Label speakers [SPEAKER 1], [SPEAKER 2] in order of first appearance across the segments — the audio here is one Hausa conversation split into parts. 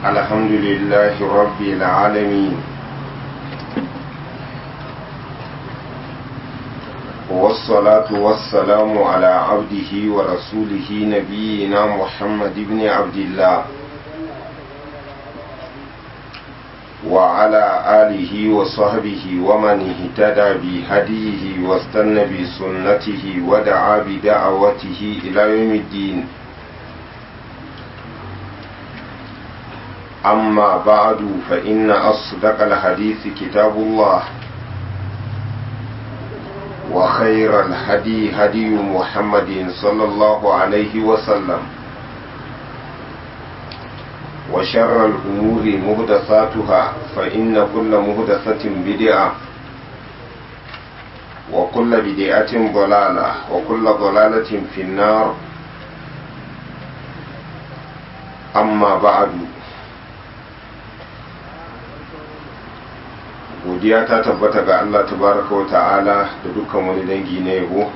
[SPEAKER 1] الحمد لله رب العالمين والصلاة والسلام على عبده ورسوله نبينا محمد بن عبد الله وعلى آله وصحبه ومن اهتدى بهديه واستنى بسنته ودعا بدعوته إلى يوم الدين أما بعد فإن أصدق الحديث كتاب الله وخير الهدي هدي محمد صلى الله عليه وسلم وشر الأمور مهدثاتها فإن كل مهدثة بدعة وكل بدعة ضلالة وكل ضلالة في النار أما بعد godiya ta tabbata ga Allah tabaraka wa ta'ala da dukkan wani dangi na yabo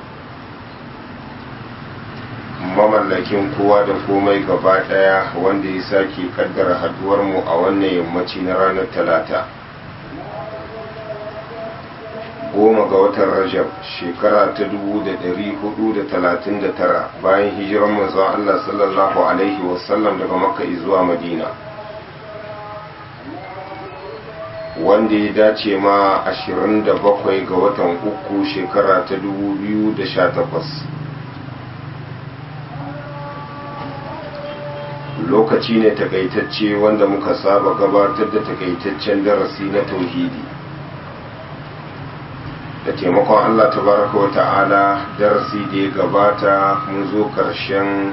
[SPEAKER 1] mamallakin kowa da komai gaba daya wanda ya sake kaddara haduwar mu a wannan yammaci na ranar talata goma ga watan rajab shekara ta dubu da dari hudu da talatin da tara bayan hijiran manzon Allah sallallahu alaihi wasallam daga makka zuwa madina wanda ya dace ma 27 ga watan uku shekara ta 2018 lokaci ne takaitacce wanda muka saba gabatar da takaitaccen darasi na tauhidi da taimakon allah tabaraka wa ta'ala darasi da ya gabata mun zo karshen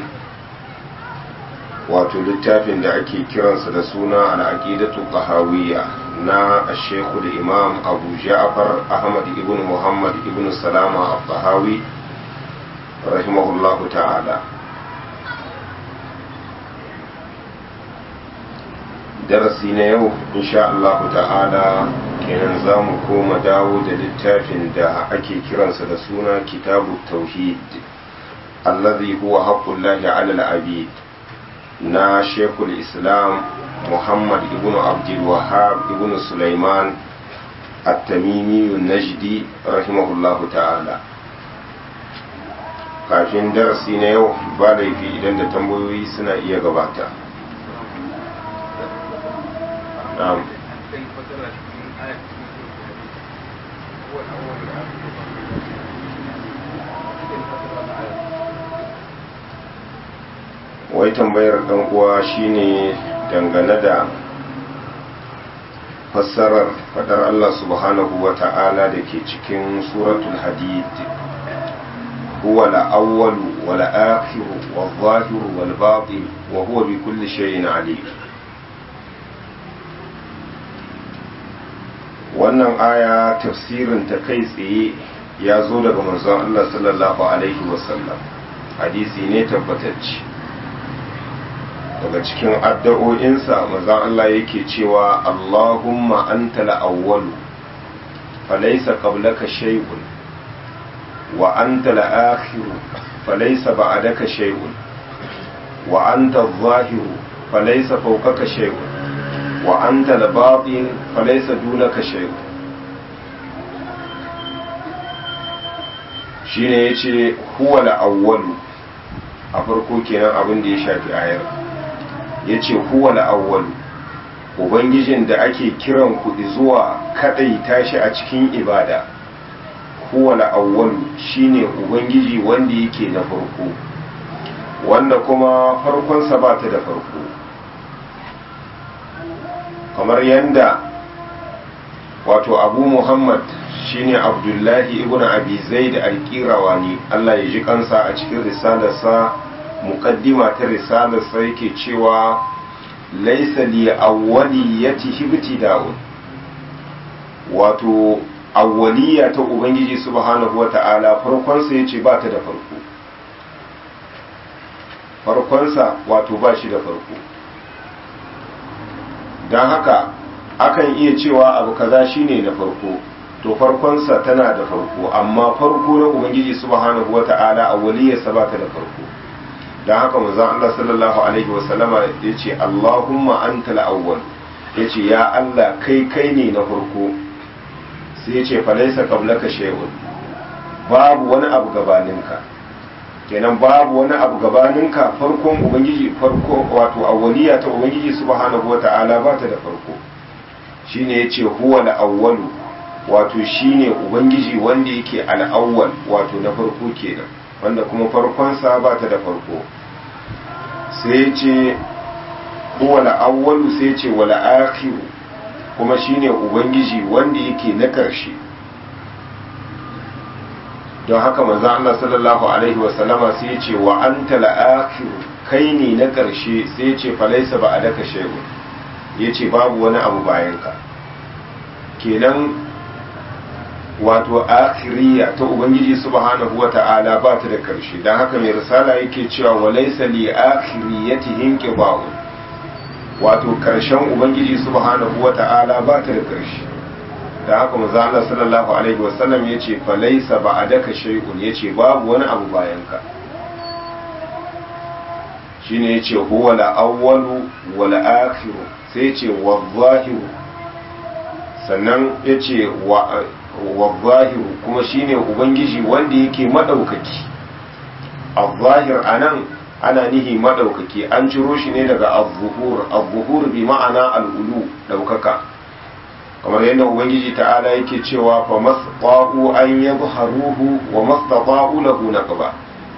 [SPEAKER 1] wato littafin da ake kiransa da suna al'aqidatu qahawiyya na ashekhu da imam abu ja'far ahmad ibn muhammad ibn salama al-tahawi rahimahullahu ta'ala darasi na yau insha Allah ta'ala kenan za mu koma dawo da littafin da ake kiransa da suna kitabu tauhid allazi huwa haqqullahi 'ala al-abid na shekul islam muhammad ibn abdul wahab ibn sulaiman at-tamimi najdi rahimahullahu ta'ala kafin darasi na yau ba laifi idan da tambayoyi suna iya gabata na'am wai tambayar dan uwa shine dangane da fassarar fadar Allah subhanahu wa ta'ala da ke cikin suratul hadid huwa al-awwalu wal akhiru wal zahiru wal batin wa huwa bi kulli shay'in alim wannan aya tafsirin ta kai tsaye ya zo daga manzon Allah sallallahu alaihi wasallam hadisi ne tabbatacce daga cikin addu'o'insa mazan Allah yake cewa Allahumma anta la'awwalu falaisa qablaka shay'un wa anta la'akhiru falaisa ba'daka shay'un wa anta adh-dhahiru falaisa fawqaka shay'un wa anta al-batin falaisa dunaka shay'un shine yace huwa la'awwalu a farko kenan abin da ya shafi ayar ya ce huwa awwal ubangijin da ake kiran ku zuwa kadai tashi a cikin ibada huwa awwal shine ubangiji wanda yake na farko wanda kuma farkonsa ba ta da farko kamar yanda wato abu muhammad shine abdullahi ibn abi zaid al-qirawani Allah ya ji kansa a cikin risalarsa muqaddima ta risalarsa yake cewa laisa li awwaliyati ibtida'un wato awwaliya ta ubangiji subhanahu wata'ala farkon sa yace ba ta da farko farkon sa wato ba shi da farko dan haka akan iya cewa abu kaza shine na farko to farkonsa tana da farko amma farko na ubangiji subhanahu wata'ala awwaliyarsa ba ta da farko don haka manzon Allah sallallahu alaihi wasallama ya ce Allahumma anta al-awwal ya ce ya Allah kai kai ne na farko sai ya ce falaisa qablaka shay'un babu wani abu gabaninka kenan babu wani abu gabaninka farkon ubangiji farko wato awwaliya ta ubangiji subhanahu wata'ala ba ta da farko shine yace huwa al-awwalu wato shine ubangiji wanda yake al-awwal wato na farko kenan wanda kuma farkon sa ba ta da farko sai yace huwa al-awwalu sai yace wal akhiru kuma shine ubangiji wanda yake na karshe don haka manzo Allah sallallahu alaihi wa sallama sai ya ce wa anta al-akhir kai ne na karshe sai ya ce falaisa ba alaka shay'un ya ce babu wani abu bayan ka kenan wato akhiriya ta ubangiji subhanahu wa ta'ala ba ta da karshe don haka mai risala yake cewa wa laysa li akhiriyatihi inqiba'un wato karshen ubangiji subhanahu wa ta'ala ba ta da karshe da haka manzo Allah sallallahu alaihi wasallam yace fa laysa ba'daka shay'un yace babu wani abu bayan ka shine yace huwa la awwalu wa la akhiru sai yace wa zahiru sannan yace wa wa zahiru kuma shine ubangiji wanda yake madaukaki al-zahir anan ana nihi madaukaki an ciro shi ne daga az-zuhur az-zuhur bi ma'ana al-ulu daukaka kamar yadda ubangiji ta'ala yake cewa fa masqa'u an yadhharuhu wa mastata'u lahu naqba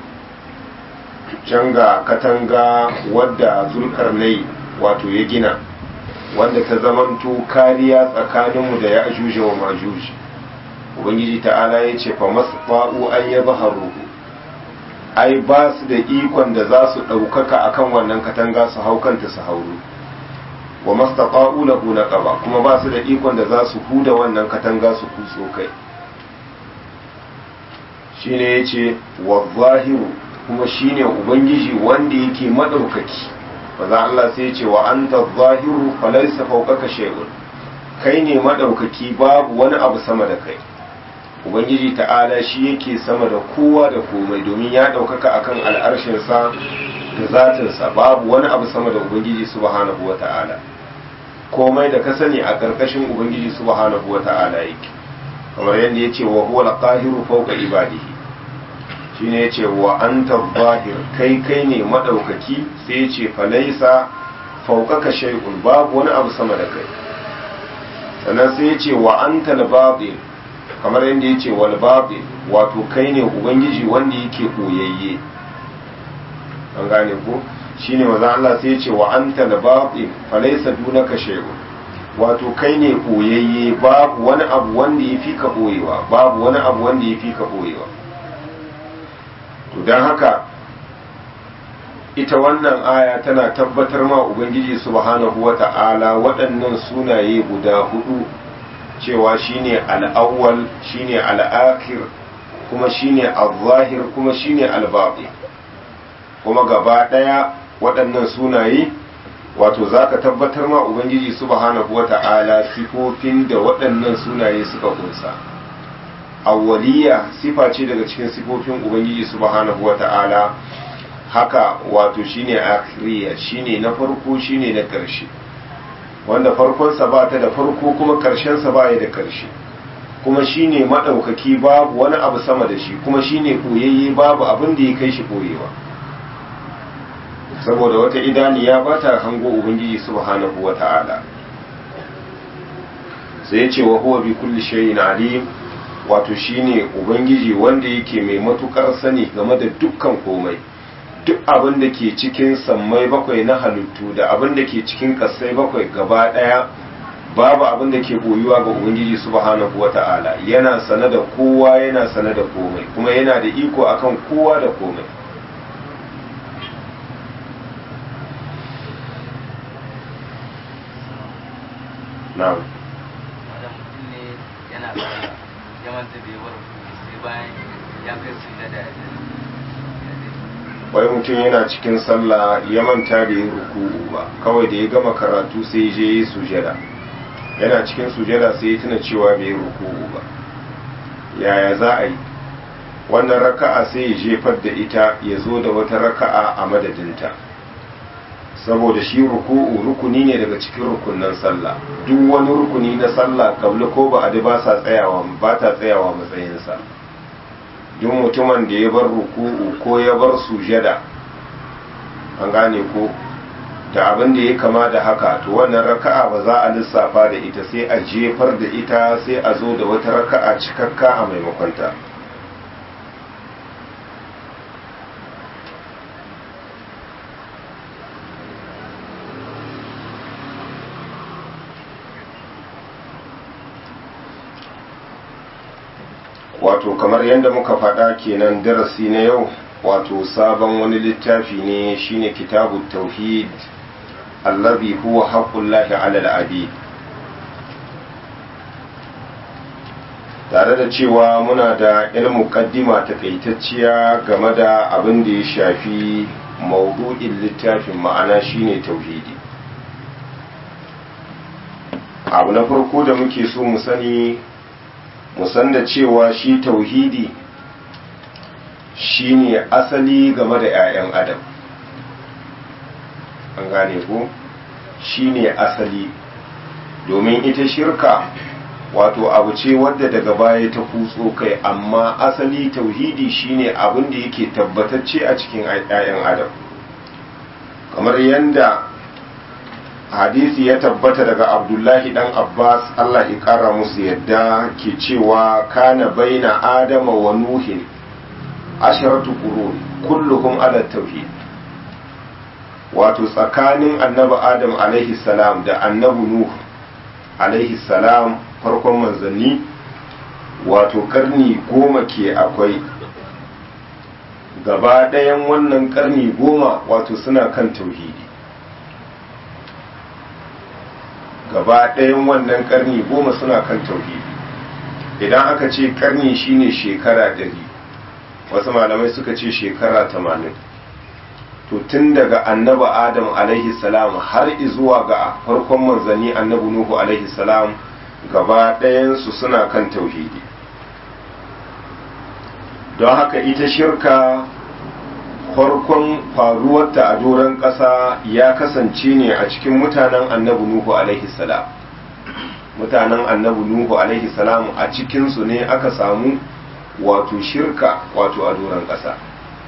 [SPEAKER 1] canga katanga wadda zulkarnai wato ya gina wanda ta zamanto kariya tsakaninmu da ya ajuja wa majuji ubangiji ta'ala ya ce fa masqa'u an yadhharuhu ai ba su da ikon da za su ɗaukaka akan wannan katanga su haukanta su hauru wa mastaqa'u lahu naqaba kuma ba su da ikon da za su huda wannan katanga su kutso kai shine yace wa zahiru kuma shine ubangiji wanda yake madaukaki maza Allah sai yace wa anta zahiru falaysa fawqaka shay'un kai ne madaukaki babu wani abu sama da kai ubangiji ta'ala shi yake sama da kowa da komai domin ya daukaka akan al'arshinsa da zatinsa babu wani abu sama da ubangiji subhanahu wa ta'ala komai da ka sani a ƙarƙashin ubangiji subhanahu wa ta'ala yake kamar yadda ya ce wa huwa al-qahiru fawqa ibadihi shine ya ce wa anta zahir kai kai ne madaukaki sai ya ce falaisa fawqaka shay'un babu wani abu sama da kai sannan sai ya ce wa anta al-batin kamar yadda ya ce wal batin wato kai ne ubangiji wanda yake koyayye an gane ko shine maza Allah sai ya ce wa anta al-batin falaysa dunaka shay'un wato kai ne koyayye babu wani abu wanda yafi ka boyewa babu wani abu wanda yafi ka boyewa to dan haka ita wannan aya tana tabbatar ma ubangiji subhanahu wata'ala waɗannan sunaye guda hudu cewa shine al-awwal shine al-akhir kuma shine al-zahir kuma shine al-batin kuma gaba ɗaya waɗannan sunaye wato za ka tabbatar ma ubangiji subhanahu wa ta'ala sifofin da waɗannan sunaye suka kunsa awwaliya sifa ce daga cikin sifofin ubangiji subhanahu wa ta'ala haka wato shine akhiriya shine na farko shine na ƙarshe wanda farkonsa ba ta da farko kuma ƙarshensa ba ya da ƙarshe kuma shine maɗaukaki babu wani abu sama da shi kuma shine koyayye babu abin da ya kai shi koyewa saboda wata idaniya ba ta hango ubangiji subhanahu wa ta'ala sai ya ce wa huwa bi kulli shay'in alim wato shine ubangiji wanda yake mai matukar sani game da dukkan komai duk abin da ke cikin sammai bakwai na halittu da abin da ke cikin kasai bakwai gaba daya babu abin da ke boyuwa ga ubangiji subhanahu wa ta'ala yana sane da kowa yana sane da komai kuma yana da iko akan kowa da komai na'am
[SPEAKER 2] wanda mutum ne yana sallah ya manta bai bar sai bayan ya kai su da da
[SPEAKER 1] wai mutum yana cikin sallah ya manta da yin ruku'u ba kawai da ya gama karatu sai je yi sujada yana cikin sujada sai ya tuna cewa bai yi ruku'u ba yaya za a yi wannan raka'a sai ya jefar da ita ya zo da wata raka'a a madadinta saboda shi ruku'u rukuni ne daga cikin rukunan sallah duk wani rukuni na sallah kabla ko ba adi ba sa tsayawa ba ta tsayawa matsayinsa duk mutumin da ya bar ruku'u ko ya bar sujada an gane ko da abin da ya kama da haka to wannan raka'a ba za a lissafa da ita sai a jefar da ita sai a zo da wata raka'a cikakka a maimakonta wato kamar yadda muka faɗa kenan darasi na yau wato sabon wani littafi ne shine kitabu tauhid allazi huwa haqqullahi ala al-abid tare da cewa muna da ilmu muqaddima takaitacciya game da abin da ya shafi maudu'in littafin ma'ana shine tauhidi abu na farko da muke so mu sani mu san da cewa shi tauhidi shine asali game da 'ya'yan adam an gane ko shine asali domin ita shirka wato abu ce wadda daga baya ta kutso kai amma asali tauhidi shine abin da yake tabbatacce a cikin 'ya'yan adam kamar yadda hadisi ya tabbata daga abdullahi dan abbas allah ya kara musu yadda ke cewa kana baina adama wa nuhin asharatu qurun kulluhum ala tauhid wato tsakanin annabi adam alaihi salam da annabi nuh alaihi salam farkon manzanni wato karni goma ke akwai gaba ɗayan wannan karni goma wato suna kan tauhidi gaba ɗayan wannan karni goma suna kan tauhidi idan aka ce karni shine shekara ɗari wasu malamai suka ce shekara tamanin to tun daga annaba adam alaihi salam har zuwa ga farkon manzanni annabi nuhu alaihi salam gaba ɗayansu suna kan tauhidi don haka ita shirka farkon faruwarta a doron ƙasa ya kasance ne a cikin mutanen annabi nuhu alaihi salam mutanen annabi nuhu alaihi salam a cikinsu ne aka samu wato shirka wato a doron ƙasa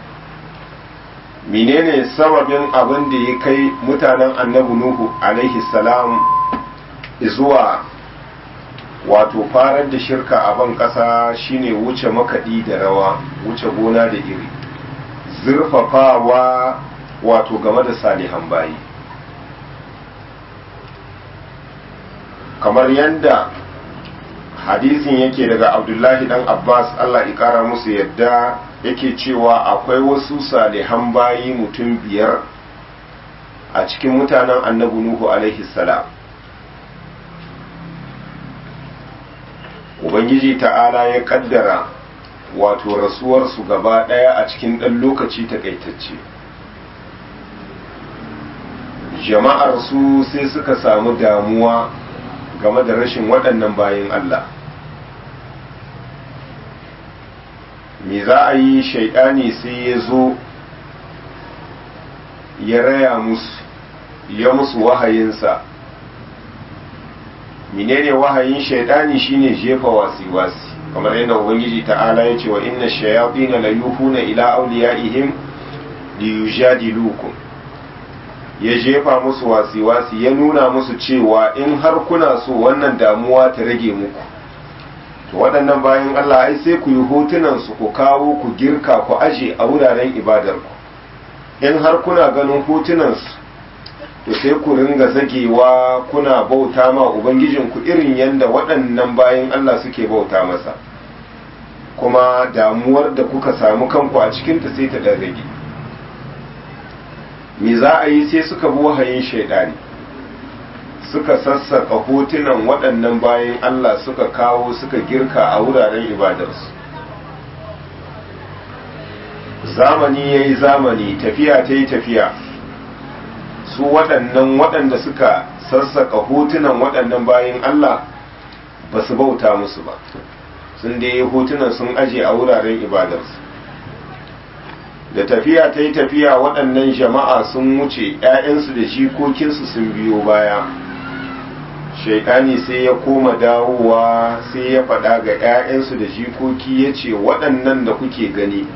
[SPEAKER 1] menene sababin abin da ya kai mutanen annabi nuhu alaihi salam zuwa wato farar da shirka a ban ƙasa shine wuce makaɗi da rawa wuce gona da iri zurfafawa wato game da salihan bayi kamar yadda hadisin yake daga abdullahi dan abbas allah ƙara musu yadda yake cewa akwai wasu salihan bayi mutum biyar a cikin mutanen annabi nuhu alaihi salam ubangiji ta'ala ya kaddara wato rasuwarsu gaba ɗaya a cikin ɗan lokaci takaitacce jama'ar su sai suka samu damuwa game da rashin waɗannan bayan Allah me za a yi shaidani sai ya zo ya raya musu ya musu wahayinsa menene wahayin shaidani shine jefa wasi-wasi kamar yadda ubangiji ta'ala ya ce wa inna shayatin la yuhuna ila awliyaihim liyujadilukum ya jefa musu wasi-wasi ya nuna musu cewa in har kuna so wannan damuwa ta rage muku to waɗannan bayan Allah ai sai ku yi hotunan su ku kawo ku girka ku aje a wuraren ibadar ku in har kuna ganin hotunan su to sai ku ringa zagewa kuna bauta ma ubangijinku irin yadda waɗannan bayan Allah suke bauta masa kuma damuwar da kuka samu kanku a cikinta sai ta rage me za a yi sai suka bi wahayin shaidani suka sassaka hotunan waɗannan bayan Allah suka kawo suka girka a wuraren ibadarsu zamani ya yi zamani tafiya ta yi tafiya su waɗannan waɗanda suka sassaka hotunan waɗannan bayan Allah ba su bauta musu ba sun dai hotunan sun aje a wuraren ibadarsu da tafiya ta yi tafiya waɗannan jama'a sun wuce 'ya'yansu da jikokinsu sun biyo baya shaidani sai ya koma dawowa sai ya faɗa ga 'ya'yansu da jikoki ya ce waɗannan da kuke gani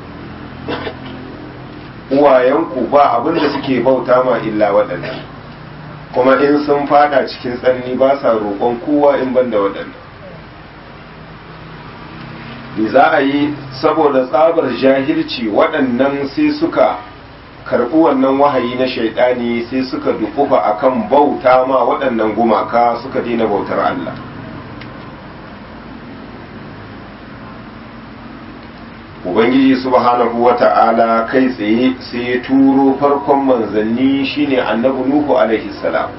[SPEAKER 1] uwayenku ba abin da suke bauta ma illa waɗannan kuma in sun fada cikin tsanani ba sa roƙon kowa in ban da waɗannan za a yi saboda tsabar jahilci waɗannan sai suka karɓi wannan wahayi na shaidani sai suka dukufa akan bauta ma waɗannan gumaka suka daina bautar Allah Ubangiji subhanahu wa ta'ala kai tsaye sai ya turo farkon manzanni shine annabi Nuhu alaihi salam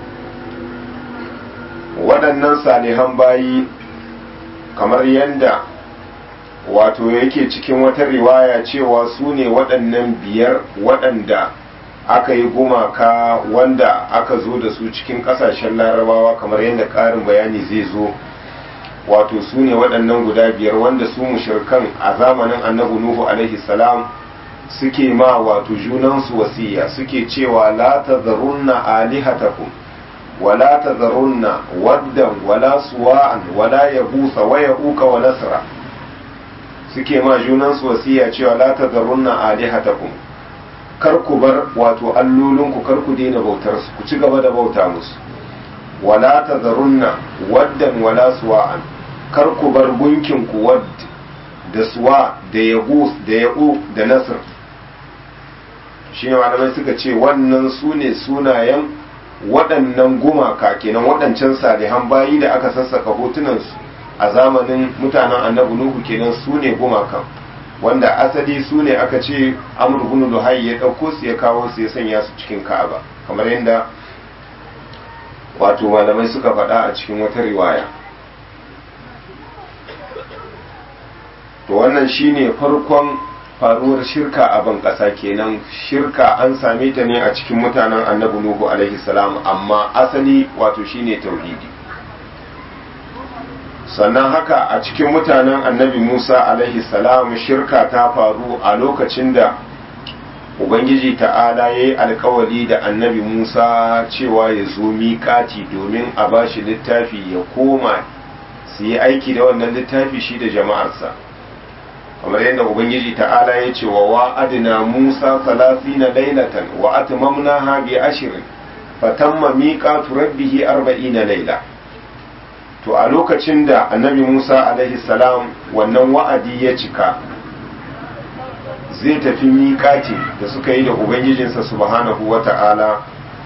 [SPEAKER 1] waɗannan salihan bayi kamar yadda wato yake cikin wata riwaya cewa su ne waɗannan biyar waɗanda aka yi gumaka wanda aka zo da su cikin ƙasashen larabawa kamar yadda ƙarin bayani zai zo wato su ne waɗannan guda biyar wanda su mushirkan a zamanin annabi nuhu alaihi salam suke ma wato junansu wasiya suke cewa la tazarunna alihatakum wala tazarunna waddan wala suwa'an wala yabusa wa yauka wa nasra suke ma junansu wasiya cewa la tazarunna alihatakum kar ku bar wato allolinku kar ku daina bautar su ku ci gaba da bauta musu wala tazarunna waddan wala suwa'an kar ku bar gunkin ku wadd da suwa da yagus da ya'u da nasr shine malamai suka ce wannan su ne sunayen waɗannan gumaka kenan waɗancan salihan bayi da aka sassaka hotunansu a zamanin mutanen annabi nuhu kenan su ne gumakan wanda asali su ne aka ce amur bin luhai ya ɗauko su ya kawo su ya sanya su cikin ka'aba kamar yadda wato malamai suka faɗa a cikin wata riwaya to wannan shine farkon faruwar shirka a ban ƙasa kenan shirka an same ta ne a cikin mutanen annabi nuhu alaihi salam amma asali wato shine tauhidi sannan haka a cikin mutanen annabi musa alaihi salam shirka ta faru a lokacin da ubangiji ta'ala ya yi alkawali da annabi musa cewa ya zo miƙati domin a ba shi littafi ya koma su yi aiki da wannan littafi shi da jama'arsa kamar yadda ubangiji ta'ala ya ce wa wa'adina musa na lailatan wa atmamnaha bi ashirin fatamma miqatu rabbihi arba'ina laila to a lokacin da annabi musa alaihi salam wannan wa'adi ya cika zai tafi miƙati da suka yi da ubangijinsa subhanahu wa ta'ala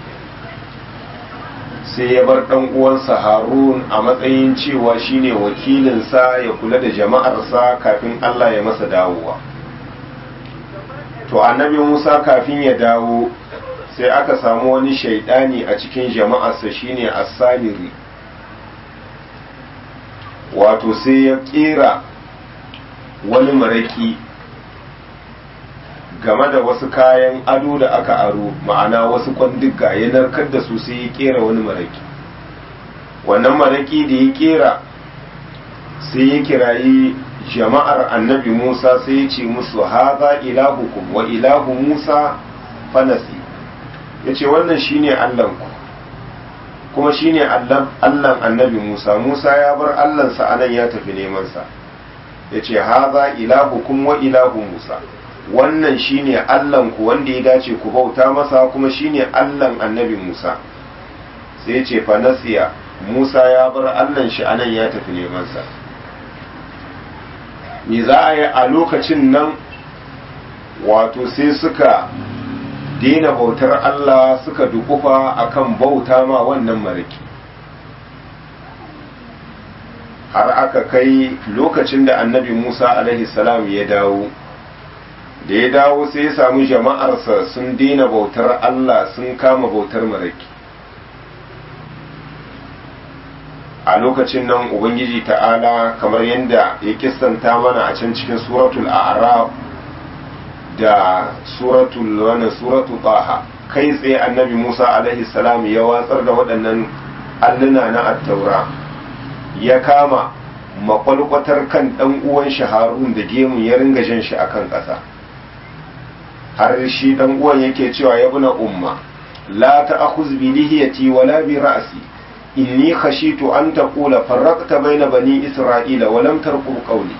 [SPEAKER 1] sai ya bar ɗan uwansa harun a matsayin cewa shine wakilinsa ya kula da jama'arsa kafin allah ya masa dawowa to annabi musa kafin ya dawo sai aka samu wani shaidani a cikin jama'arsa shine as-samiri wato sai ya kera wani maraki game da wasu kayan ado da aka aro ma'ana wasu kwandiga ya narkar da su sai ya kera wani maraki wannan maraki da ya kera sai ya kirayi jama'ar annabi musa sai ya ce musu haza ilahukum wa ilahu musa fanasi ya ce wannan shine allahnku kuma shine allan annabi musa musa ya bar allansa anan ya tafi nemansa ya ce haza ilahukum wa ilahu musa wannan shine Allahnku wanda ya dace ku bauta masa kuma shine Allahn annabi Musa sai ce fanasiya Musa ya bar Allahn shi anan ya tafi neman sa me za a yi a lokacin nan wato sai suka daina bautar Allah suka dukufa akan bauta ma wannan maraki har aka kai lokacin da annabi Musa alaihi salam ya dawo da ya dawo sai ya samu jama'arsa sun daina bautar Allah sun kama bautar maraki a lokacin nan ubangiji ta'ala kamar yadda ya kistanta mana a can cikin suratul a'raf da suratul wannan suratul taha kai tsaye annabi Musa alaihi salam ya watsar da waɗannan alluna na attaura ya kama makwalkwatar kan ɗan uwan shi harun da gemun ya ringa jan shi akan ƙasa har shi ɗan uwan yake cewa ya buna umma la ta'khuz bi lihiyati wala bi ra'si inni khashitu an taqula farraqta bayna bani isra'ila wa lam tarqub qawli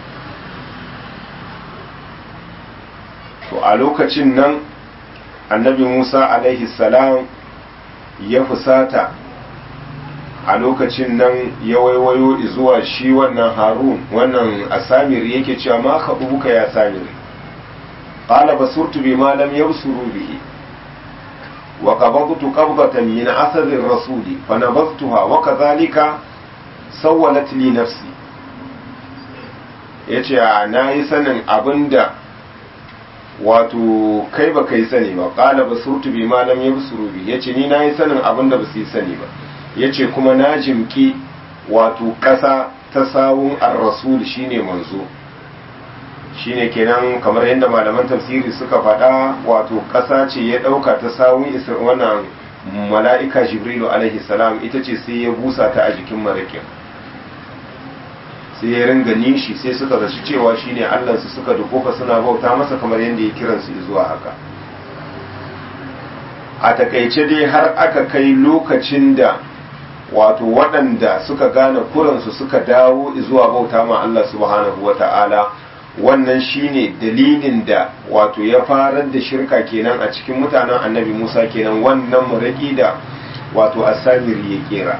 [SPEAKER 1] to a lokacin nan annabi Musa alaihi salam ya fusata a lokacin nan ya waiwayo zuwa shi wannan harun wannan asamir yake cewa ma khabuka ya samir qala basurtu bima lam yabsuru bihi wa qabadtu qabdatan min athari ar-rasuli fa nabadtuha wa kadhalika sawwalat li nafsi yace na yi sanin abinda wato kai ba kai sani ba qala basurtu bima lam yabsuru bihi yace ni na yi sanin abinda ba su yi sani ba ya ce kuma na jimki wato ƙasa ta sawun ar-rasul shine manzo shine kenan kamar yadda malaman tafsiri suka faɗa wato ƙasa ce ya ɗauka ta sawun wannan mala'ika jibrilu alaihi salam ita ce sai ya busa ta a jikin marakin sai ya ringa nishi sai suka zaci cewa shine allansu suka dukofa suna bauta masa kamar yadda ya kiransu zuwa haka a takaice dai har aka kai lokacin da wato waɗanda suka gane kuransu suka dawo zuwa bauta ma Allah subhanahu wa ta'ala wannan shine dalilin da wato ya farar da shirka kenan a cikin mutanen annabi Musa kenan wannan muraki da wato asamiri ya kera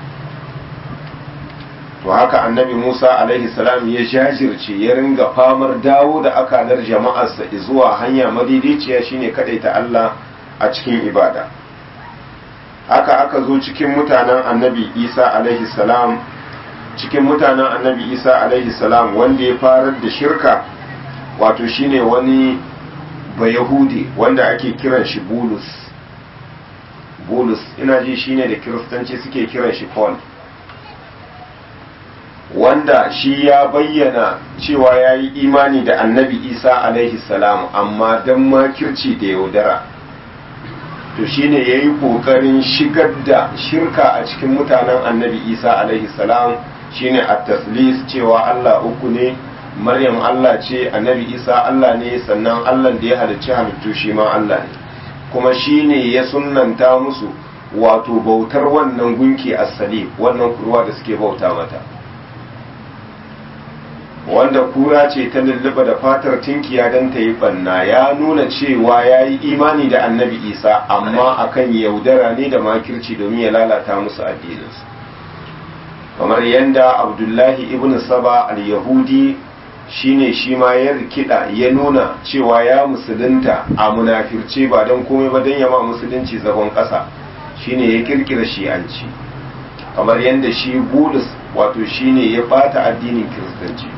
[SPEAKER 1] to haka annabi Musa alaihi salam ya jajirce ya ringa famar dawo da akalar jama'arsa zuwa hanya madidiciya shine kadaita Allah a cikin ibada haka aka zo cikin mutanen annabi isa alaihi salam cikin mutanen annabi isa alaihi salam wanda ya farar da shirka wato shine wani bayahudi wanda ake kiran shi bulus bulus ina ji shine da kiristanci suke kiran shi paul wanda shi ya bayyana cewa ya yi imani da annabi isa alaihi salam amma don makirci da yaudara to shine ya yi ƙoƙarin shigar da shirka a cikin mutanen annabi isa alaihi salam shine a taslis cewa allah uku ne maryam allah ce annabi isa allah ne sannan allah da ya halicci halittu shi ma allah ne kuma shine ya sunnanta musu wato bautar wannan gunki asali wannan kurwa da suke bauta mata wanda kura ce ta lulluɓa da fatar tinkiya don ta yi banna ya nuna cewa ya yi imani da annabi isa amma akan yaudara ne da makirci domin ya lalata musu addininsu kamar yadda abdullahi ibn saba al-yahudi shine shi ma ya rikida ya nuna cewa ya musulunta a munafirce ba don komai ba don yama musulunci zagon ƙasa shine ya kirkira shi'anci kamar yadda shi bulus wato shine ya bata addinin kiristanci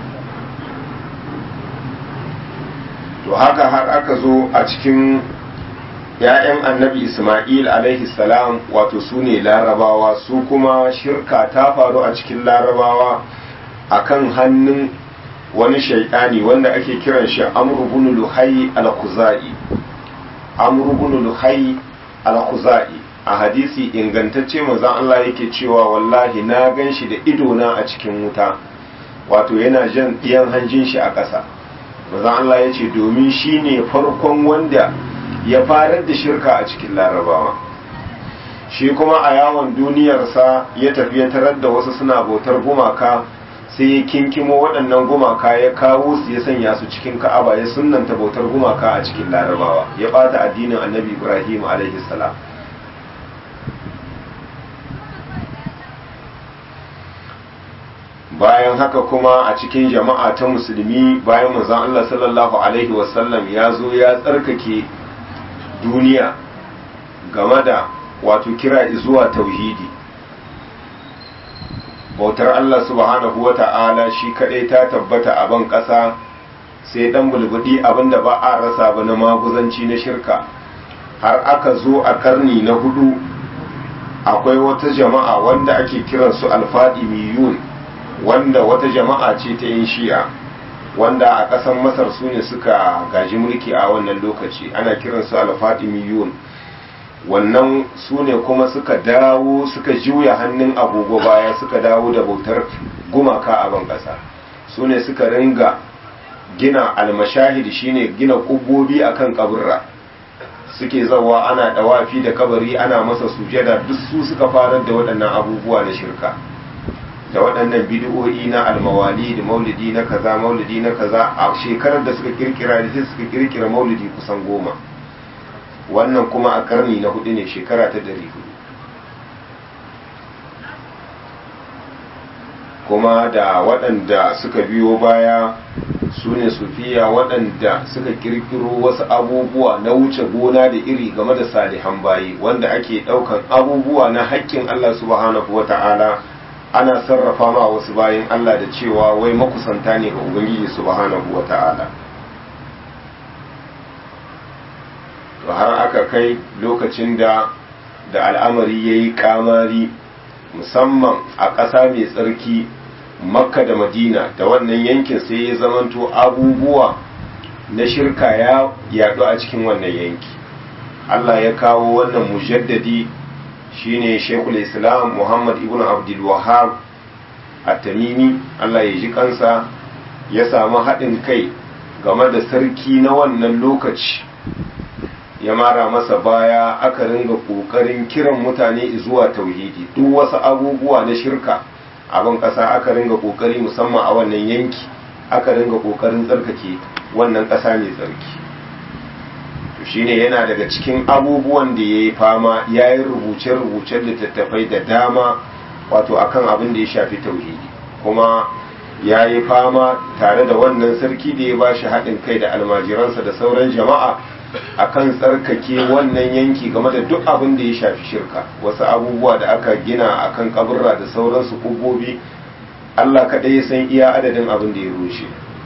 [SPEAKER 1] to haka har aka zo a cikin ‘ya'yan annabi Ismail alaihi salam wato su ne larabawa su kuma shirka ta faru a cikin larabawa a kan hannun wani shaidani wanda ake kiran shi amrubun luhai al-khuzai amrubun luhai al-khuzai a hadisi ingantacce manzon Allah yake cewa wallahi na gan shi da idona a cikin wuta wato yana jan ɗiyan hanjin shi a ƙasa manzon Allah ya ce domin shi ne farkon wanda ya farar da shirka a cikin larabawa shi kuma a yawon duniyarsa ya tafi ya tarar da wasu suna bautar gumaka sai ya kinkimo waɗannan gumaka ya kawo su ya sanya su cikin ka'aba ya sunanta bautar gumaka a cikin larabawa ya ɓata addinin annabi ibrahim alaihi salam bayan haka kuma a cikin jama'a ta musulmi bayan manzon Allah sallallahu alaihi wasallam ya zo ya tsarkake duniya game da wato kira zuwa tauhidi bautar Allah subhanahu wata'ala shi kadai ta tabbata a ban ƙasa sai dan bulbudi abinda ba a rasa ba na maguzanci na shirka har aka zo a karni na hudu akwai wata jama'a wanda ake kiransu alfadimiyun wanda wata jama'a ce ta yin shi'a wanda a ƙasar masar su ne suka gaji mulki a wannan lokaci ana kiransu alfadimiyun wannan su ne kuma suka dawo suka juya hannun agogo baya suka dawo da bautar gumaka a ban ƙasa su ne suka ringa gina almashahid shine gina kubobi akan kaburra suke zawa ana dawafi da kabari ana masa sujada duk su suka farar da waɗannan abubuwa na shirka da waɗannan bidiyoyi na almawali da maulidi na kaza maulidi na kaza a shekarar da suka kirkira da sai suka kirkira maulidi kusan goma wannan kuma a karni na hudu ne shekara ta dari hudu kuma da waɗanda suka biyo baya su ne sufiya waɗanda suka kirkiro wasu abubuwa na wuce gona da iri game da salihan bayi wanda ake ɗaukan abubuwa na haƙƙin Allah subhanahu wa ta'ala ana sarrafa ma wasu bayan Allah da cewa wai makusanta ne ga Ubangiji subhanahu wa ta'ala to har aka kai lokacin da da al'amari ya yi kamari musamman a ƙasa mai tsarki makka da madina da wannan yankin sai ya zamanto abubuwa na shirka ya yaɗu a cikin wannan yanki Allah ya kawo wannan mujaddadi shine shekul islam muhammad ibn abdul wahab at-tamimi Allah ya ji kansa ya samu haɗin kai game da sarki na wannan lokaci ya mara masa baya aka ringa ƙoƙarin kiran mutane zuwa tauhidi duk wasu abubuwa na shirka abin ƙasa aka ringa ƙoƙari musamman a wannan yanki aka ringa ƙoƙarin tsarkake wannan ƙasa mai tsarki to shine yana daga cikin abubuwan da ya yi fama ya yi rubuce-rubucen littattafai da dama wato akan abin da ya shafi tauhidi kuma ya yi fama tare da wannan sarki da ya ba shi haɗin kai da almajiransa da sauran jama'a akan tsarkake wannan yanki game da duk abin da ya shafi shirka wasu abubuwa da aka gina akan kaburra da sauransu kubobi Allah kaɗai ya san iya adadin abin da ya rushe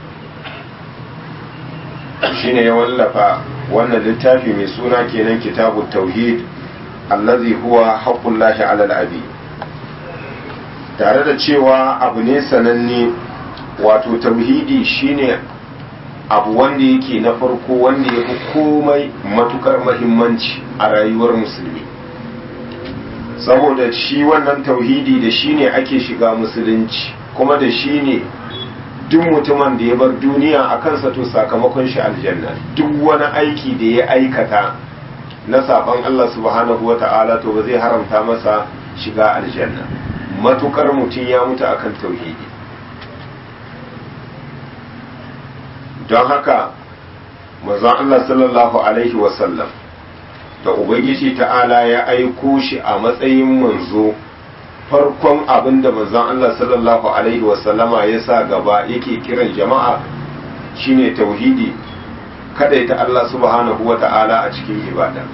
[SPEAKER 1] shine ya wallafa wannan littafi mai suna kenan kitabu tauhid allazi huwa haqqullahi alal abi tare da cewa abu ne sananne wato tauhidi shine abu wanda yake na farko wanda ya fi komai matukar mahimmanci a rayuwar musulmi saboda shi wannan tauhidi da shi ne ake shiga musulunci kuma da shi ne duk mutumin da ya bar duniya a kansa to sakamakon shi aljanna duk wani aiki da ya aikata na saban Allah subhanahu wa ta'ala to ba zai haramta masa shiga aljanna matukar mutum ya mutu akan tauhidi don haka manzon Allah sallallahu alaihi wasallam da ubangiji ta'ala ya aiko shi a matsayin manzo farkon abin da manzon Allah sallallahu alaihi wasallama ya sa gaba yake kiran jama'a shine tauhidi kada ita Allah subhanahu wa ta'ala a cikin ibada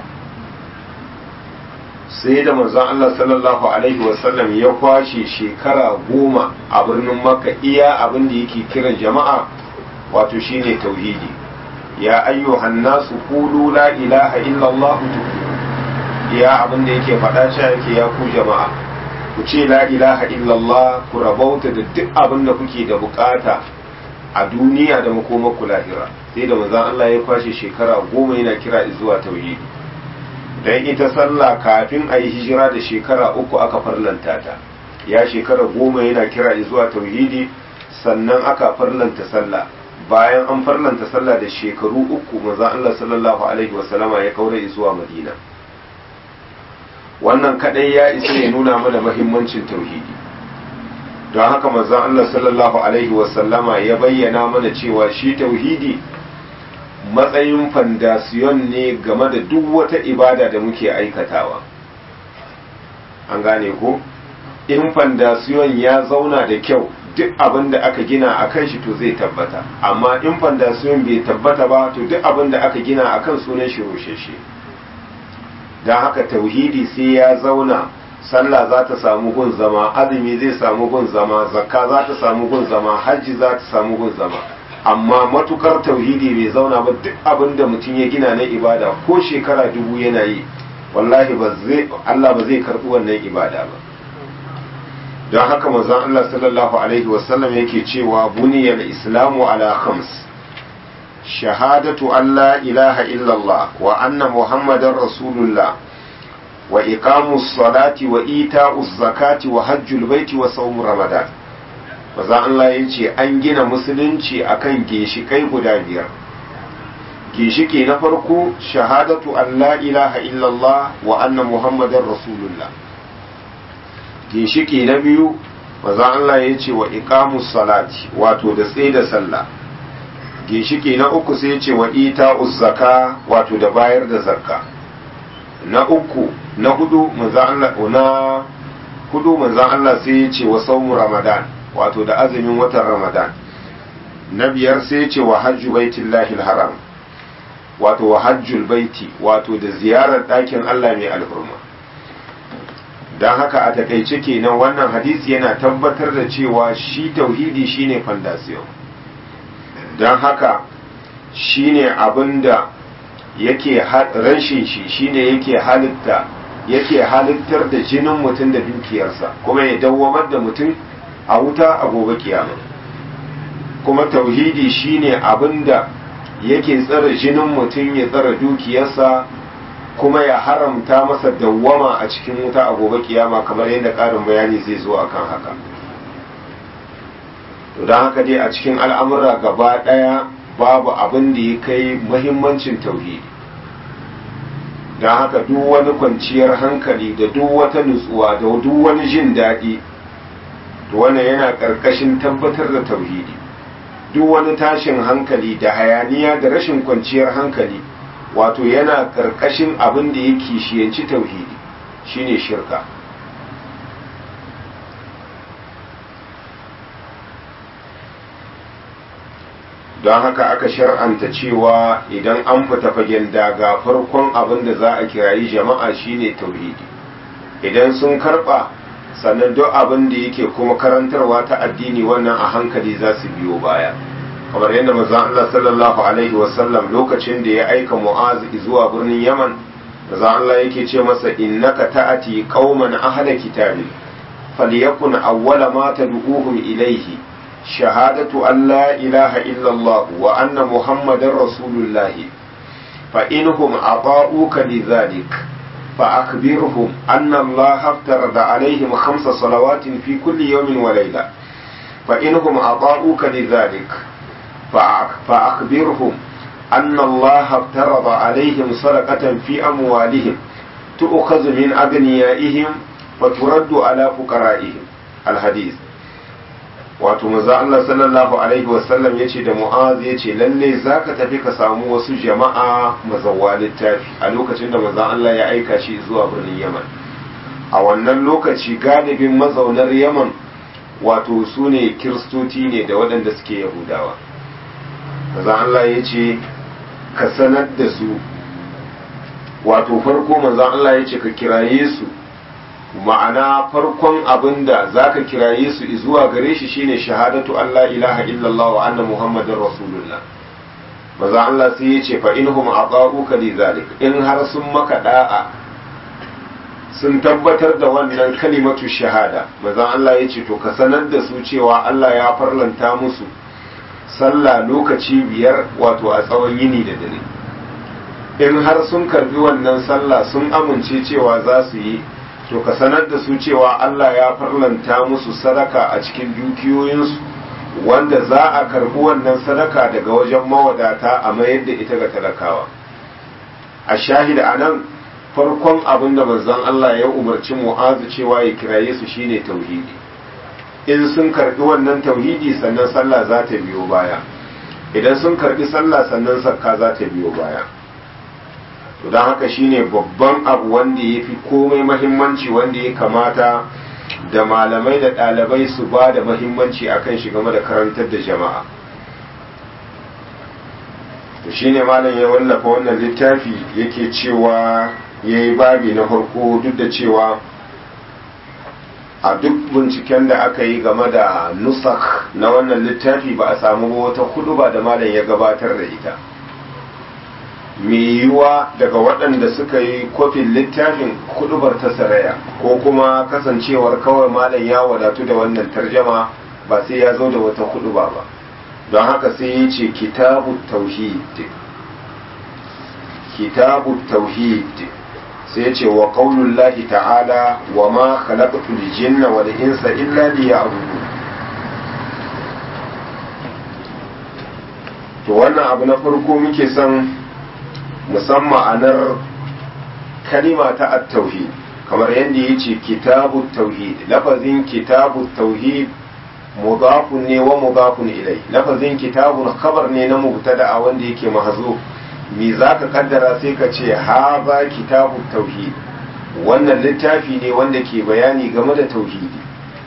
[SPEAKER 1] sai da manzon Allah sallallahu alaihi wasallam ya kwashe shekara goma a birnin makka iya abin da yake kiran jama'a wato shine tauhidi ya ayyuhan nasu qulu la ilaha illallah ya abin da yake faɗa cewa yake ya ku jama'a ku ce la ilaha illallah ku rabauta da duk abin da kuke da bukata a duniya da makomar ku lahira sai da manzon Allah ya kwashe shekara goma yana kira zuwa tauhidi dan ita sallah kafin a yi hijira da shekara uku aka farlanta ta ya shekara goma yana kira zuwa tauhidi sannan aka farlanta sallah bayan an farlanta sallah da shekaru uku maza Allah sallallahu alaihi wasallama ya kaura zuwa Madina wannan kadai ya isa ya nuna mana mahimmancin tauhidi don haka maza Allah sallallahu alaihi wasallama ya bayyana mana cewa shi tauhidi matsayin fandasiyon ne game da duk wata ibada da muke aikatawa an gane ko in fandasiyon ya zauna da kyau duk abin da aka gina a kan shi to zai tabbata amma in fandasiyon bai tabbata ba to duk abin da aka gina a kan sunan shi rosheshe don haka tauhidi sai ya zauna sallah za ta samu gun zama azumi zai samu gun zama zakka za ta samu gun zama hajji za ta samu gun zama amma matukar tauhidi bai zauna ba duk abin da mutum ya gina na ibada ko shekara dubu yana yi wallahi ba zai Allah ba zai karɓi wannan ibada ba don haka manzon Allah sallallahu alaihi wasallam yake cewa buniyal islamu ala khams shahadatu an la ilaha illallah wa anna muhammadar rasulullah wa iqamus salati wa ita'uz zakati wa hajjul baiti wa sawm ramadan maza Allah ya ce an gina musulunci akan ginshikai guda biyar ginshiki na farko shahadatu an la ilaha illallah wa anna muhammadar rasulullah ginshiki na biyu maza Allah ya ce wa iqamus salati wato da tsaye da sallah ginshiki na uku sai ya ce wa ita'uz zaka wato da bayar da zakka na uku na hudu maza Allah na hudu manzan Allah sai ya ce wa saumu ramadan wato da azumin watan ramadan na biyar sai ya ce wa hajju baitillahi haram wato wa hajjul baiti wato da ziyarar ɗakin Allah mai alhurma don haka a takaice kenan wannan hadisi yana tabbatar da cewa shi tauhidi shine fandasiyon don haka shine abinda yake rashin shi shine yake halitta yake halittar da jinin mutum da dukiyarsa kuma ya dawwamar da mutum a wuta a gobe kiyama kuma tauhidi shine abinda yake tsare jinin mutum ya tsare dukiyarsa kuma ya haramta masa dawwama a cikin wuta a gobe kiyama kamar yadda ƙarin bayani zai zo akan haka to don haka dai a cikin al'amura gaba ɗaya babu abin da ya kai muhimmancin tauhidi don haka duk wani kwanciyar hankali da duk wata nutsuwa da duk wani jin daɗi to wannan yana ƙarƙashin tabbatar da tauhidi duk wani tashin hankali da hayaniya da rashin kwanciyar hankali wato yana ƙarƙashin abin da ya kishiyanci tauhidi shine shirka don haka aka shar'anta cewa idan an fita fagen daga farkon abin da za a kirayi jama'a shine tauhidi idan sun karba sannan duk abin da yake kuma karantarwa ta addini wannan a hankali za su biyo baya kamar yadda manzon Allah sallallahu alaihi wasallam lokacin da ya aika Mu'az zuwa birnin Yaman manzon Allah yake ce masa innaka ta'ati qauman ahla kitabi falyakun awwala ma tad'uhum ilayhi شهادة أن لا إله إلا الله وأن محمد رسول الله فإنهم أطاؤوك لذلك فأخبرهم أن الله افترض عليهم خمس صلوات في كل يوم وليلة فإنهم أطاؤوك لذلك فأخبرهم أن الله افترض عليهم صدقة في أموالهم تؤخذ من أغنيائهم وترد على فقرائهم الحديث wato maza Allah sallallahu alaihi wasallam ya ce da mu'az ya ce lalle za ka tafi ka samu wasu jama'a mazawa littafi a lokacin da maza Allah ya aika shi zuwa birnin yaman a wannan lokaci galibin mazaunar yaman wato su ne kiristoci ne da waɗanda suke yahudawa maza Allah ya ce ka sanar da su wato farko maza Allah ya ce ka kiraye su ma'ana farkon abin da za ka kiraye su zuwa gare shi shine shahadatu Allah ilaha illallah wa anna muhammadin rasulullah maza Allah sai ya ce fa inhum aqa'uka li zalik in har sun maka da'a sun tabbatar da wannan kalimatu shahada maza Allah ya ce to ka sanar da su cewa Allah ya farlanta musu sallah lokaci biyar wato a tsawon yini da dare in har sun karbi wannan sallah sun amince cewa za su yi to ka sanar da su cewa Allah ya farlanta musu sadaka a cikin dukiyoyinsu wanda za a karbi wannan sadaka daga wajen mawadata a mayar da ita ga talakawa a shahida a nan farkon abin da manzon Allah ya umarci mu'azu cewa ya kiraye su shine tauhidi in sun karbi wannan tauhidi sannan sallah za ta biyo baya idan sun karbi sallah sannan sakka za ta biyo baya to don haka shine babban abu wanda ya fi komai mahimmanci wanda ya kamata da malamai da ɗalibai su ba da mahimmanci akan shi game da karantar da jama'a to shine malam ya wallafa wannan littafi yake cewa ya yi babi na farko duk da cewa a duk binciken da aka yi game da nusak na wannan littafi ba a samu wata hudu ba da malam ya gabatar da ita mai yiwuwa daga waɗanda suka yi kofin littafin kudubar ta saraya ko kuma kasancewar kawai malam ya wadatu da wannan tarjama ba sai ya zo da wata kuduba ba don haka sai ya ce kitabu tauhid kitabu tauhid sai ya ce wa qaulullahi ta'ala wa ma khalaqtul jinna wal insa illa liya'budun to wannan abu na farko muke son musamman ma'anar kalima ta at-tauhid kamar yadda ya ce kitabu tauhid lafazin kitabu tauhid mudafun ne wa mudafun ilai lafazin kitabun khabar ne na mubtada a wanda yake mahzo me zaka kaddara sai ka ce haza kitabu tauhid wannan littafi ne wanda ke bayani game da tauhidi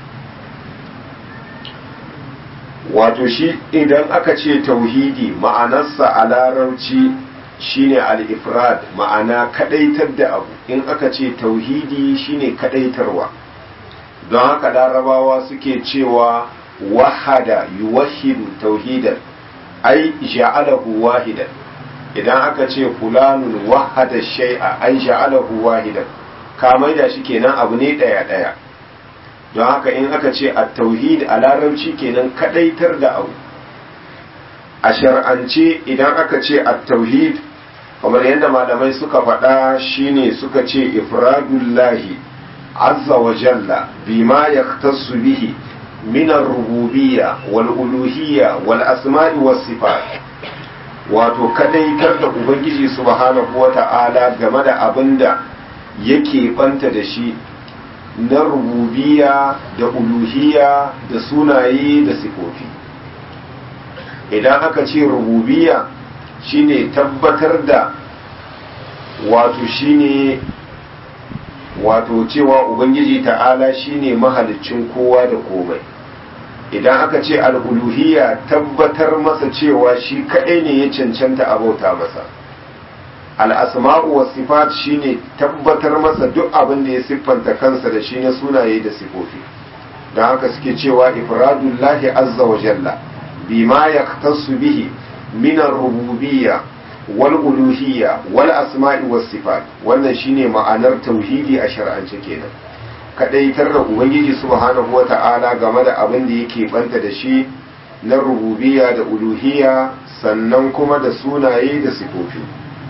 [SPEAKER 1] wato shi idan aka ce tauhidi ma'anarsa a larabci shine al-ifrad ma'ana kadaitar da abu in aka ce tauhidi shine kadaitarwa don haka larabawa suke cewa wahada yuwahidu tauhidan ai ja'alahu wahidan idan aka ce fulanun wahada shay'a ai ja'alahu wahidan ka maida shi kenan abu ne daya daya don haka in aka ce at-tauhid a larabci kenan kadaitar da abu a shar'ance idan aka ce at-tauhid kamar yadda malamai suka faɗa shine suka ce ifradullahi azza wa jalla bima yaktasu bihi min ar-rububiyya wal uluhiyya wal asma'i was sifat wato kadaitar da ubangiji subhanahu wata'ala game da abinda yake banta da shi na rububiyya da uluhiyya da sunaye da sifofi idan aka ce rububiyya shine tabbatar da wato shine wato cewa ubangiji ta'ala shine mahaliccin kowa da komai idan aka ce al'uluhiyya tabbatar masa cewa shi kaɗai ne ya cancanta a bauta masa al'asma'u wa sifat shine tabbatar masa duk abin da ya siffanta kansa da shi na sunaye da sifofi don haka suke cewa ifradullahi azza wa jalla bima yaktasu bihi min ar-rububiyya wal uluhiyya wal asma'i was sifat wannan shine ma'anar tauhidi a shar'ance kenan kadaitar da ubangiji subhanahu wata'ala game da abin da yake banta da shi na rububiyya da uluhiyya sannan kuma da sunaye da sifofi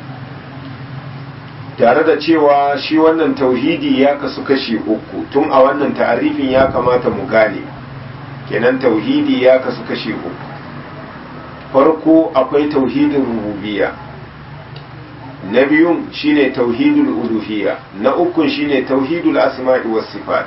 [SPEAKER 1] tare da cewa shi wannan tauhidi ya kasu kashi uku tun a wannan ta'arifin ya kamata mu gane kenan tauhidi ya kasu kashi uku farko akwai tauhidin rububiyya na biyun shine tauhidul uluhiyya na ukun shine tauhidul asma'i was sifat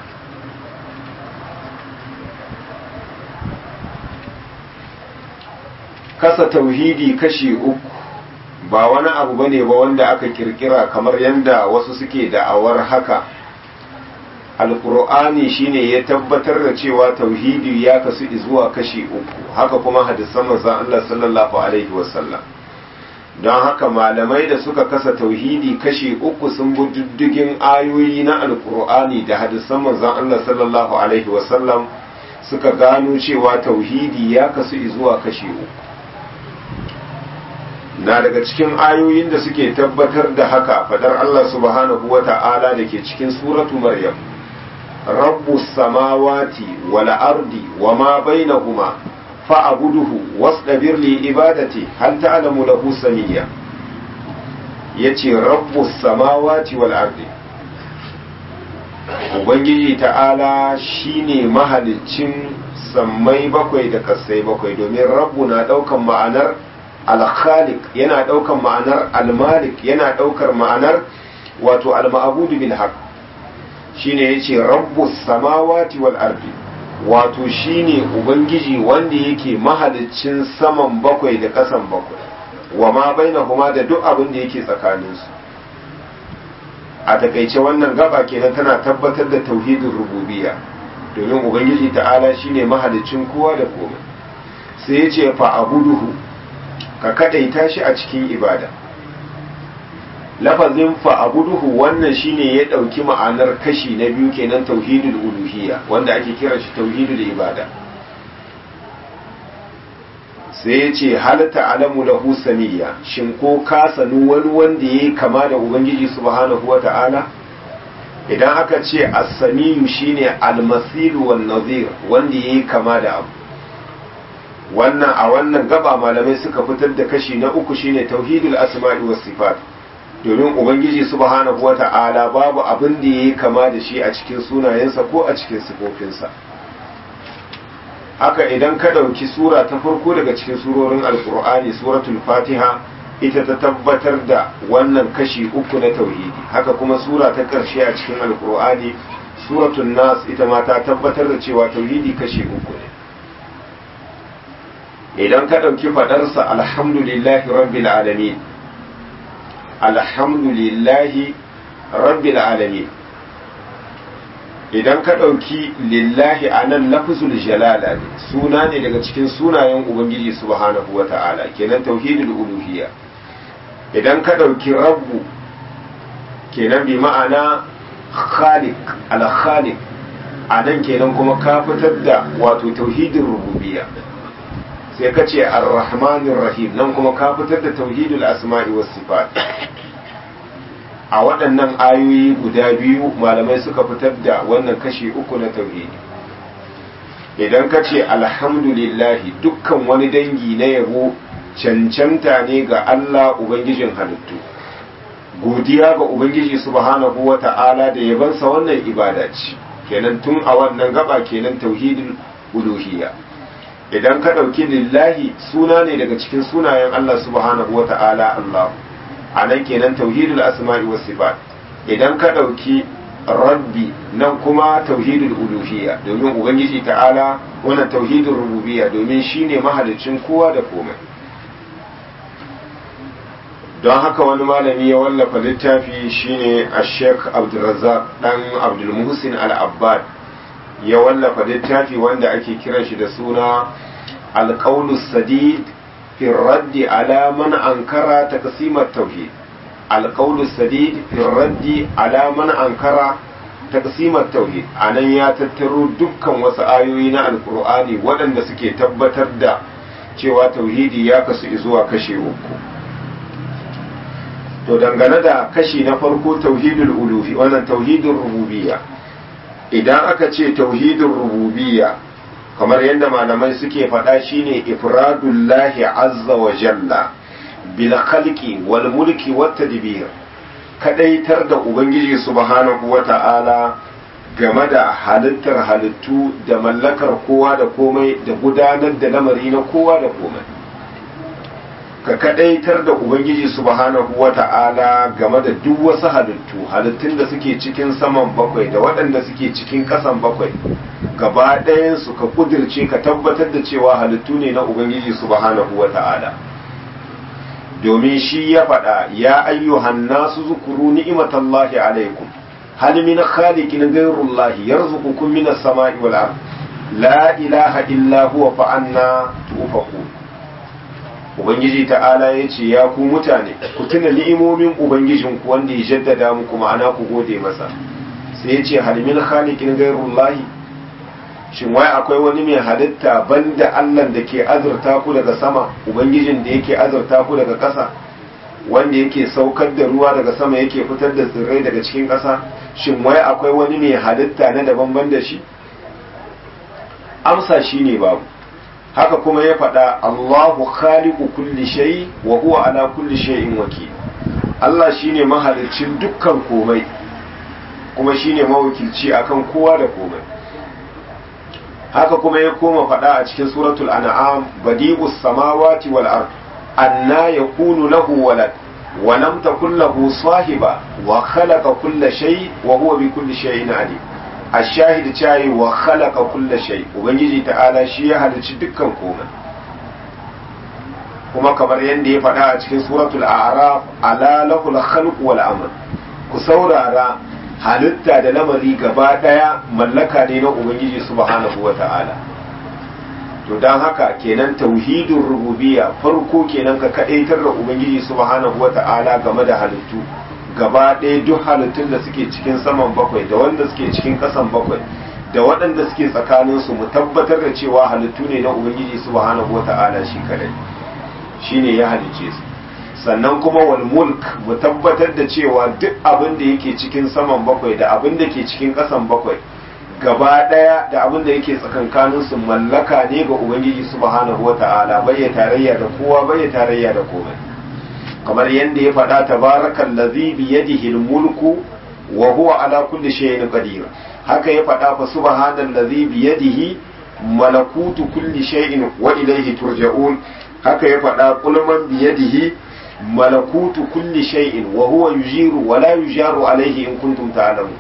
[SPEAKER 1] kasa tauhidi kashi uku ba wani abu bane ba wanda aka kirkira kamar yadda wasu suke da'awar haka alkur'ani shine ya tabbatar da cewa tauhidi ya kasu zuwa kashi uku haka kuma hadisan manzon Allah sallallahu alaihi wasallam don haka malamai da suka kasa tauhidi kashi uku sun bi diddigin ayoyi na alkur'ani da hadisan manzon Allah sallallahu alaihi wasallam suka gano cewa tauhidi ya kasu zuwa kashi uku na daga cikin ayoyin da suke tabbatar da haka fadar Allah subhanahu wa ta'ala da ke cikin suratu maryam rabbu samawati wal ardi wa ma bainahuma fa'buduhu wasdabir li ibadati hal ta'lamu lahu samiyya yace rabbu samawati wal ardi ubangiji ta'ala shine mahaliccin sammai bakwai da kasai bakwai domin rabbu na daukan ma'anar al-khaliq yana daukan ma'anar al-malik yana daukar ma'anar wato al-ma'budu bil haqq shine yace rabbus samawati wal ardi wato shine ubangiji wanda yake mahaliccin saman bakwai da kasan bakwai wa ma bainahuma da duk abin da yake tsakaninsu a takaice wannan gaba kenan tana tabbatar da tauhidin rububiyya domin ubangiji ta'ala shine mahaliccin kowa da komai sai ya ce fa abuduhu ka kadaita shi a cikin ibada lafazin fa abuduhu wannan shine ya dauki ma'anar kashi na biyu kenan tauhidul uluhiyya wanda ake kira shi tauhidul ibada sai ya ce halatta alamu lahu samiyya shin ko ka sanu wani wanda ya kama da ubangiji subhanahu wa ta'ala idan aka ce as-samiyu shine al-masilu wan nazir wanda ya kama da abu wannan a wannan gaba malamai suka fitar da kashi na uku shine tauhidul asma'i was sifat domin ubangiji subhanahu wa ta'ala babu abin da ya kama da shi a cikin sunayensa ko a cikin sifofinsa haka idan ka ɗauki sura ta farko daga cikin surorin alkur'ani suratul fatiha ita ta tabbatar da wannan kashi uku na tauhidi haka kuma sura ta ƙarshe a cikin alkur'ani suratul nas ita ma ta tabbatar da cewa tauhidi kashi uku ne idan ka ɗauki faɗarsa alhamdulillahi rabbil alamin alhamdulillahi rabbil alamin idan ka ɗauki lillahi a nan lafizul jalala ne suna ne daga cikin sunayen ubangiji subhanahu wa ta'ala kenan tauhidul uluhiyya idan ka ɗauki rabbu kenan bi ma'ana khaliq al-khaliq a nan kenan kuma ka fitar da wato tauhidin rububiyya sai ka ce ar-rahmanir rahim nan kuma ka fitar da tauhidul asma'i was sifat a waɗannan ayoyi guda biyu malamai suka fitar da wannan kashi uku na tauhidi idan ka ce alhamdulillahi dukkan wani dangi na yabo cancanta ne ga Allah Ubangijin halittu godiya ga Ubangiji subhanahu wa ta'ala da yabansa wannan ibada ce kenan tun a wannan gaba kenan tauhidin uluhiyya idan ka ɗauki lillahi suna ne daga cikin sunayen Allah subhanahu wa ta'ala Allah a nan kenan tauhidul asma'i was sifat idan ka ɗauki rabbi nan kuma tauhidul uluhiyya domin ubangiji ta'ala wannan tauhidul rububiyya domin shine mahalicin kowa da komai don haka wani malami ya wallafa littafi shine a sheikh abdulrazak dan abdulmuhsin al-abbad ya wallafa littafi wanda ake kiran shi da suna alƙaulus sadid في الرد على من أنكر تقسيم التوحيد القول السديد في الرد على من أنكر تقسيم التوحيد أنا يا تترو دكا وسآيوين القرآن ودن سكي تبتر دا cewa tauhidi ya kasu zuwa kashe uku to dangane da kashi na farko tauhidul uluhi wannan tauhidul rububiyya idan aka ce tauhidul rububiyya kamar yadda malamai suke faɗa shine ifradullahi azza wa jalla bil khalqi wal mulki wat tadbir kadaitar da ubangiji subhanahu wa ta'ala game da halittar halittu da mallakar kowa da komai da gudanar da lamari na kowa da komai ka kadaitar da ubangiji subhanahu wa ta'ala game da duk wasu halittu halittun da suke cikin saman bakwai da waɗanda suke cikin ƙasan bakwai gaba ɗayansu ka kudirce ka tabbatar da cewa halittu ne na ubangiji subhanahu wa ta'ala domin shi ya faɗa ya ayyuhan nasu zukuru ni'imatallahi alaikum hal min khaliqin ghayrullahi yarzuqukum minas sama'i wal ard la ilaha illa huwa fa anna tufakun ubangiji ta'ala ya ce ya ku mutane ku tuna ni'imomin ubangijinku wanda ya jaddada muku ma'ana ku gode masa sai ya ce halimin khaliqin ghairullahi shin wai akwai wani mai halitta banda Allah da ke azurta ku daga sama ubangijin da yake azurta ku daga ƙasa wanda yake saukar da ruwa daga sama yake fitar da tsirrai daga cikin ƙasa shin wai akwai wani mai halitta na daban ban da shi amsa shine babu haka kuma ya faɗa Allahu khaliqu kulli shay wa huwa ala kulli shay'in wakil Allah shine mahalicin dukkan komai kuma shine mawakilci akan kowa da komai haka kuma ya koma faɗa a cikin suratul an'am badi'us samawati wal ard anna yakunu lahu walad wa lam takul lahu sahiba wa khalaqa kulla shay wa huwa bi kulli shay'in alim ashahid cayi wa khalaqa kulla shay ubangiji ta'ala shi ya halicci dukkan komai kuma kamar yadda ya faɗa a cikin suratul a'raf ala lahul khalq wal amr ku saurara halitta da lamari gaba daya mallaka ne na ubangiji subhanahu wa ta'ala to dan haka kenan tauhidin rububiyya farko kenan ka kadaitar da ubangiji subhanahu wa ta'ala game da halittu gaba ɗaya duk halittun da suke cikin saman bakwai da wanda suke cikin ƙasan bakwai da waɗanda suke tsakaninsu mu tabbatar da cewa halittu ne na ubangiji subhanahu wata'ala shi kadai shine ya halice su sannan kuma wal mulk mu tabbatar da cewa duk abin da yake cikin saman bakwai da abin da ke cikin ƙasan bakwai gaba ɗaya da abin da yake tsakankaninsu mallaka ne ga ubangiji subhanahu wata'ala bai ya tarayya da kowa bai ya tarayya da komai kamar yadda ya faɗa tabarakan lazi biyadihi mulku wa huwa ala kulli shay'in qadir haka ya faɗa fa subhanan lazi biyadihi malakutu kulli shay'in wa ilayhi turja'un haka ya faɗa kulman biyadihi malakutu kulli shay'in wa huwa yujiru wa la yujaru alayhi in kuntum ta'lamun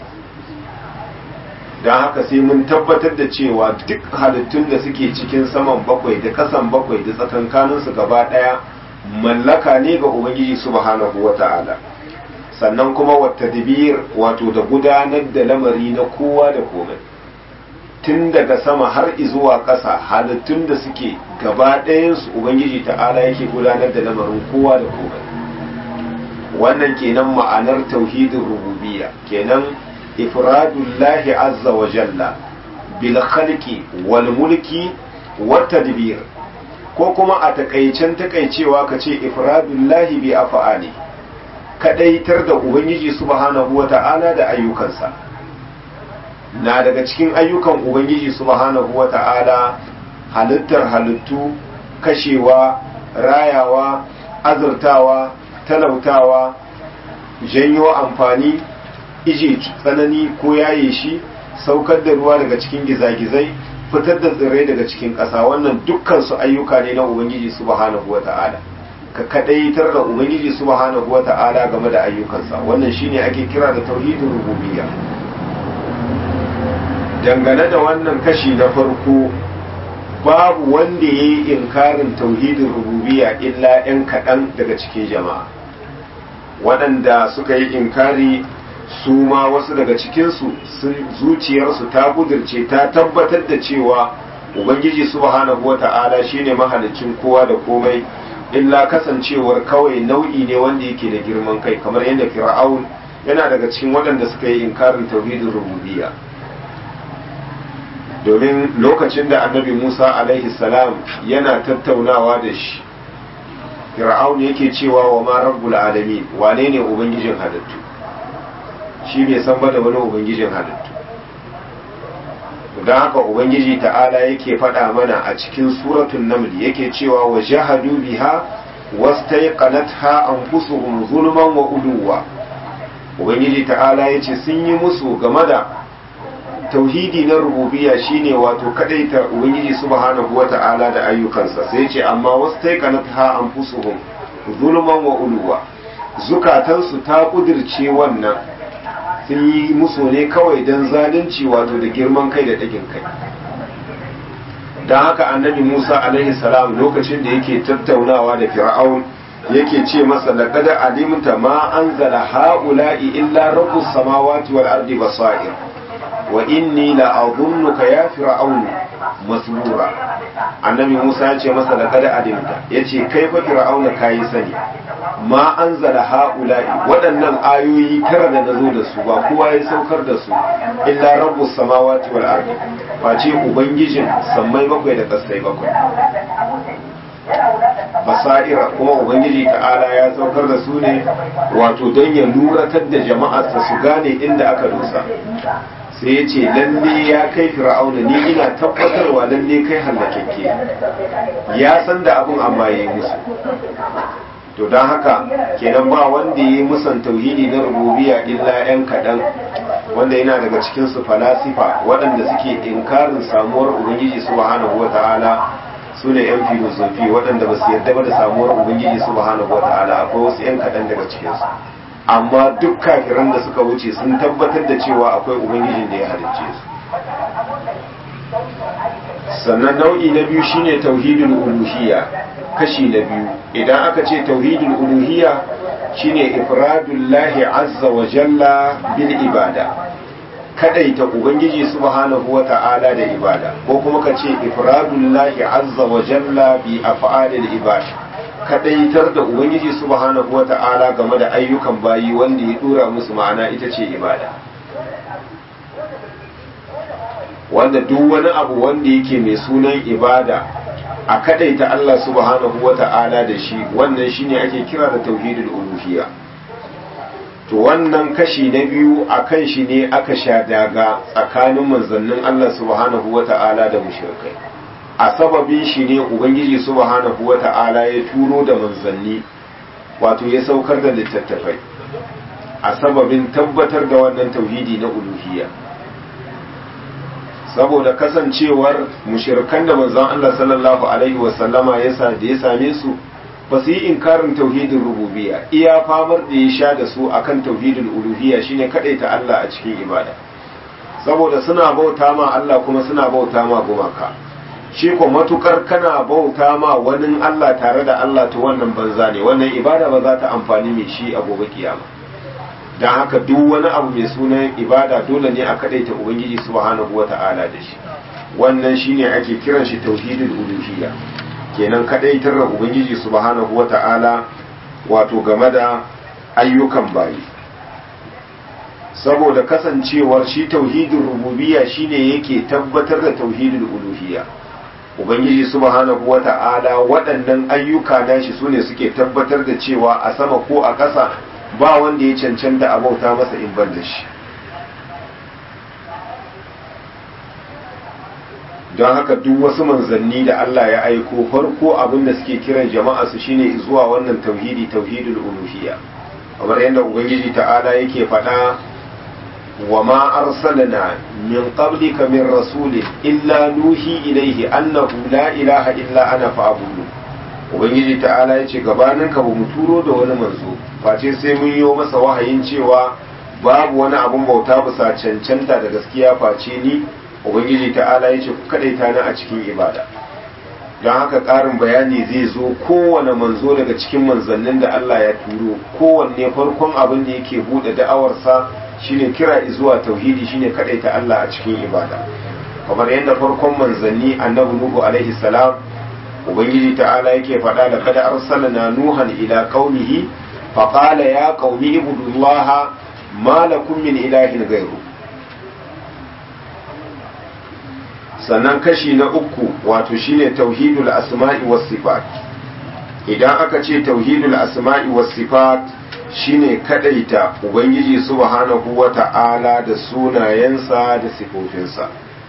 [SPEAKER 1] dan haka sai mun tabbatar da cewa duk halittun da suke cikin saman bakwai da kasan bakwai da tsakankanin su gaba daya mallaka ne ga ubangiji subhanahu wata'ala sannan kuma wata dibir wato da gudanar da lamari na kowa da komai tun daga sama har zuwa ƙasa halittun da suke gaba ɗayansu ubangiji ta'ala yake gudanar da lamarin kowa da komai wannan kenan ma'anar tauhidin rububiyya kenan ifradullahi azza wa jalla bil khalqi wal mulki wat tadbir ko kuma a takaicen takaicewa ka ce ifradullahi bi af'ali kadaitar da ubangiji subhanahu wa ta'ala da ayyukansa na daga cikin ayyukan ubangiji subhanahu wa ta'ala halittar halittu kashewa rayawa azurtawa talautawa janyo amfani ije tsanani ko yaye shi saukar da ruwa daga cikin gizagizai fitar da tsirrai daga cikin ƙasa wannan dukkan su ayyuka ne na ubangiji subhanahu wa ta'ala ka kadaitar da ubangiji subhanahu wa ta'ala game da ayyukansa wannan shine ake kira da tauhidin rububiyya dangane da wannan kashi na farko babu wanda ya yi inkarin tauhidin rububiya illa 'yan kaɗan daga cikin jama'a waɗanda suka yi inkari su ma wasu daga cikinsu zuciyarsu ta budurce ta tabbatar da cewa ubangiji subhanahu wa ta'ala shine mahalicin kowa da komai illa kasancewar kawai nau'i ne wanda yake da girman kai kamar yadda fir'aun yana daga cikin waɗanda suka yi inkarin tauhidin rububiyya domin lokacin da annabi musa alaihi salam yana tattaunawa da shi fir'aun yake cewa wa ma rabbul alamin wane ne ubangijin halittu shi bai san ba da wani ubangijin halittu don haka ubangiji ta'ala yake faɗa mana a cikin suratun naml yake cewa wa jahadu biha wastaiqanatha anfusuhum zulman wa uluwa ubangiji ta'ala yace sun yi musu game da tauhidi na rububiya shine wato kadaita ubangiji subhanahu wata'ala da ayyukansa sai ce amma wasu taikanat ha anfusuhum zulman wa uluwa zukatansu ta kudirce wannan sun yi musu ne kawai don zalunci wato da girman kai da dagin kai don haka annabi musa alaihi salam lokacin da yake tattaunawa da fir'aun yake ce masa laqad alimta ma anzala ha'ula'i illa rabbus samawati wal ardi basair wa inni la azunnuka ya fir'aunu masbura annabi Musa ya ce masa da kada alimta yace kai fa fir'auna kai sani ma anzala haula'i waɗannan ayoyi tara da nazo da su ba kowa ya saukar da su illa rabbus samawati wal ardi face ubangijin sammai bakwai da kasai bakwai basaira kuma ubangiji ta'ala ya saukar da su ne wato don ya luratar da jama'arsa su gane inda aka dosa sai ya ce lalle ya kai fir'auna ni ina tabbatarwa lalle kai hallakakke ya san da abin amma ya yi musu to don haka kenan ba wanda ya yi musan tauhidi na rububiya illa yan kaɗan wanda yana daga cikin su falasifa waɗanda suke inkarin samuwar ubangiji subhanahu wa ta'ala su ne yan filosofi waɗanda ba su yarda ba da samuwar ubangiji subhanahu wa ta'ala akwai wasu yan kaɗan daga cikinsu amma duk kafiran da suka wuce sun tabbatar da cewa akwai ubangijin da ya halicce su sannan nau'i na biyu shine tauhidul uluhiyya kashi na biyu idan aka ce tauhidul uluhiyya shine ifradullahi azza wa jalla bil ibada kadaita ubangiji subhanahu wa ta'ala da ibada ko kuma ka ce ifradullahi azza wa jalla bi af'alil ibada kadaitar da ubangiji subhanahu wata'ala game da ayyukan bayi wanda ya dora musu ma'ana ita ce ibada wanda duk wani abu wanda yake mai sunan ibada a kadaita Allah subhanahu wata'ala da shi wannan shine ake kira da tauhidul uluhiyya to wannan kashi na biyu a kan shi ne aka sha daga tsakanin manzannin Allah subhanahu wata'ala da mushrikai a sababin shi ne ubangiji subhanahu wata'ala ya turo da manzanni wato ya saukar da littattafai a sababin tabbatar da wannan tauhidi na uluhiyya saboda kasancewar mushirikan da manzon Allah sallallahu alaihi wasallama ya sa da ya same su ba su yi inkarin tauhidin rububiyya iya famar da ya sha da su akan tauhidin uluhiyya shine kadaita Allah a cikin ibada saboda suna bauta ma Allah kuma suna bauta ma gumaka shi ko matukar kana bauta ma wani Allah tare da Allah to wannan banza ne wannan ibada ba za ta amfani mai shi a gobe kiyama don haka duk wani abu mai sunan ibada dole ne a kadaita ubangiji subhanahu wata'ala da shi wannan shine ake kiran shi tauhidul uluhiyya kenan kadaitar da ubangiji subhanahu wata'ala wato game da ayyukan bayi saboda kasancewar shi tauhidul rububiyya shine yake tabbatar da tauhidul uluhiyya ubangiji subhanahu wata'ala waɗannan ayyuka nashi sune suke tabbatar da cewa a sama ko a ƙasa ba wanda ya cancanta a bauta masa in ban da shi don haka duk wasu manzanni da Allah ya aiko farko abin da suke kiran jama'a su shine zuwa wannan tauhidi tauhidul uluhiyya kamar yadda ubangiji ta'ala yake faɗa wa ma arsalna min qablika min rasulin illa nuhi ilaihi annahu la ilaha illa ana fa'budu ubangiji ta'ala yace gabanin ka bamu turo da wani manzo face sai mun yi masa wahayin cewa babu wani abun bauta bisa cancanta da gaskiya face ni ubangiji ta'ala ya ce ku kadaita ni a cikin ibada don haka ƙarin bayani zai zo kowane manzo daga cikin manzannin da Allah ya turo kowanne farkon abin da yake buɗe da'awarsa shine kira zuwa tauhidi shine kadaita Allah a cikin ibada kamar yadda farkon manzanni annabi nuhu alaihi salam ubangiji ta'ala yake faɗa da kada arsalna nuhan ila qaumihi faqala ya qaumi ibudullaha ma lakum min ilahin ghayru sannan kashi na uku wato shine tauhidul asma'i was sifat idan aka ce tauhidul asma'i was sifat shine kadaita ubangiji subhanahu wata'ala da sunayensa da sifofinsa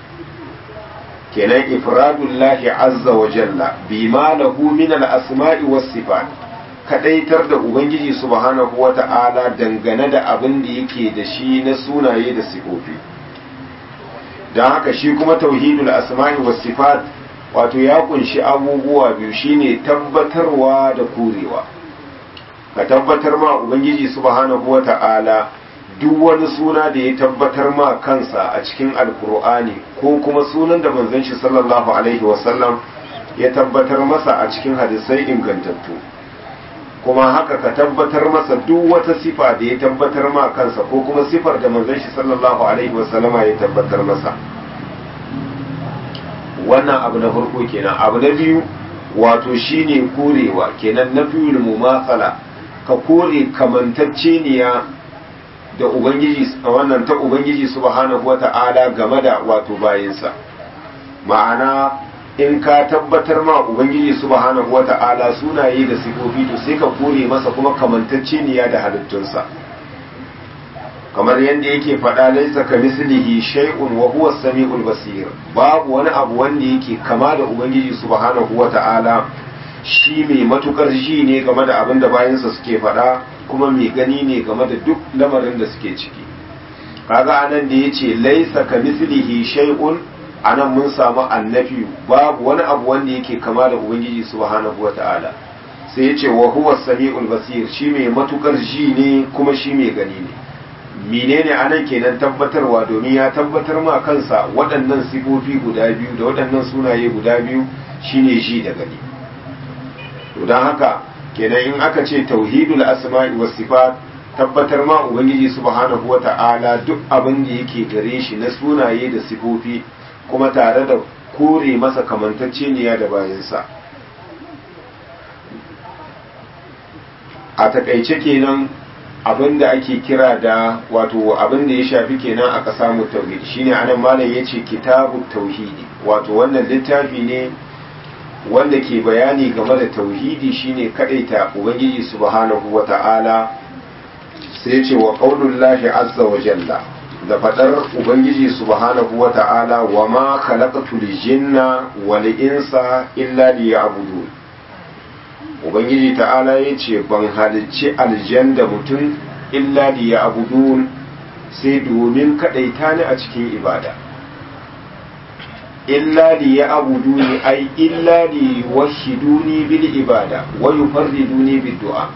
[SPEAKER 1] kenan ifradullahi azza wa jalla bima lahu min al asma'i was sifat kadaitar da ubangiji subhanahu wata'ala dangane da abin da yake da shi na sunaye da sifofi don haka shi kuma tauhidul asma'i was sifat wato ya kunshi abubuwa biyu shine tabbatarwa da korewa ka tabbatar ma ubangiji subhanahu wata'ala duk wani suna da ya tabbatar ma kansa a cikin alkur'ani ko kuma sunan da manzon shi sallallahu alaihi wasallam ya tabbatar masa a cikin hadisai ingantattu kuma haka ka tabbatar masa duk wata sifa da ya tabbatar ma kansa ko kuma sifar da manzon shi sallallahu alaihi wasallama ya tabbatar masa wannan abu na farko kenan abu na biyu wato shine korewa kenan nafiyul mumathala ka kore kamantacceniya da ubangiji wannan ta ubangiji subhanahu wata'ala game da wato bayinsa ma'ana in ka tabbatar ma ubangiji subhanahu wata'ala sunaye da sifofi to sai ka kore masa kuma kamantacceniya da halittunsa kamar yadda yake faɗa laisa ka mislihi shay'un wa huwa samiul basir babu wani abu wanda yake kama da ubangiji subhanahu wata'ala shi mai matukar ji ne game da abin da bayansa suke faɗa kuma mai gani ne game da duk lamarin da suke ciki kaga anan da yace laisa ka mislihi shay'un anan mun samu annafi babu wani abu wanda yake kama da ubangiji subhanahu wata'ala sai yace wa huwa samiul basir shi mai matukar ji ne kuma shi mai gani ne menene anan kenan tabbatarwa domin ya tabbatar ma kansa waɗannan sifofi guda biyu da waɗannan sunaye guda biyu shine ji da gani to don haka kenan in aka ce tauhidul asma'i was sifat tabbatar ma ubangiji subhanahu wata'ala duk abin da yake gare shi na sunaye da sifofi kuma tare da kore masa kamantacceniya da bayansa a takaice kenan abin da ake kira da wato abin da ya shafi kenan a ƙasa mu tauhid shine anan malam yace kitabu tauhidi wato wannan littafi ne wanda ke bayani game da tauhidi shine kadaita ubangiji subhanahu wata'ala sai ce wa qaulullahi azza wa jalla da fadar ubangiji subhanahu wata'ala wa ma khalaqatul jinna wal insa illa liya'budun ubangiji ta'ala yace ban halicci aljan da mutum illa liya'budun sai domin kadaita ni a cikin ibada illa li ya'buduni ay illa li yuwahhiduni bil ibada wa yufarriduni bid du'a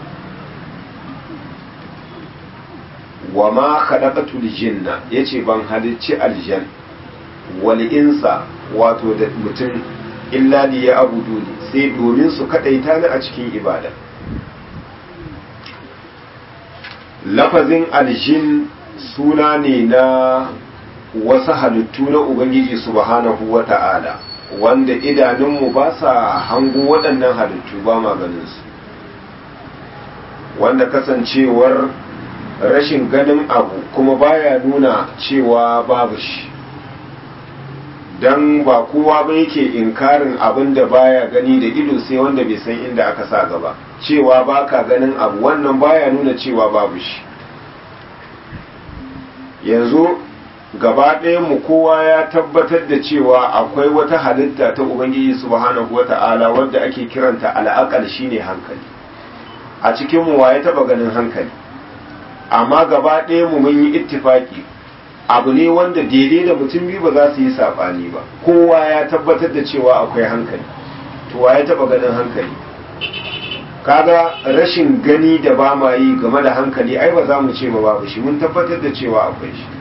[SPEAKER 1] wa ma khalaqatul jinna yace ban halicci aljan wal insa wato da mutum illa li ya'buduni sai domin su kadaita ni a cikin ibada lafazin aljin suna ne na wasu halittu na ubangiji subhanahu wa ta'ala wanda idanunmu ba sa hango waɗannan halittu ba maganinsu wanda kasancewar rashin ganin abu kuma baya nuna cewa babu shi don ba kowa ba yake inkarin abin da baya gani da ido sai wanda bai san inda aka sa gaba cewa baka ganin abu wannan baya nuna cewa babu shi yanzu gaba mu kowa ya tabbatar da cewa akwai wata halitta ta ubangiji subhanahu wata'ala wadda ake kiranta al'aqal shine hankali a cikin mu waye taba ganin hankali amma gaba mu mun yi ittifaki abu ne wanda daidai da mutum biyu ba za su yi sabani ba kowa ya tabbatar da cewa akwai hankali to waye taba ganin hankali kaga rashin gani da ba ma yi game da hankali ai ba za mu ce ba babu shi mun tabbatar da cewa akwai shi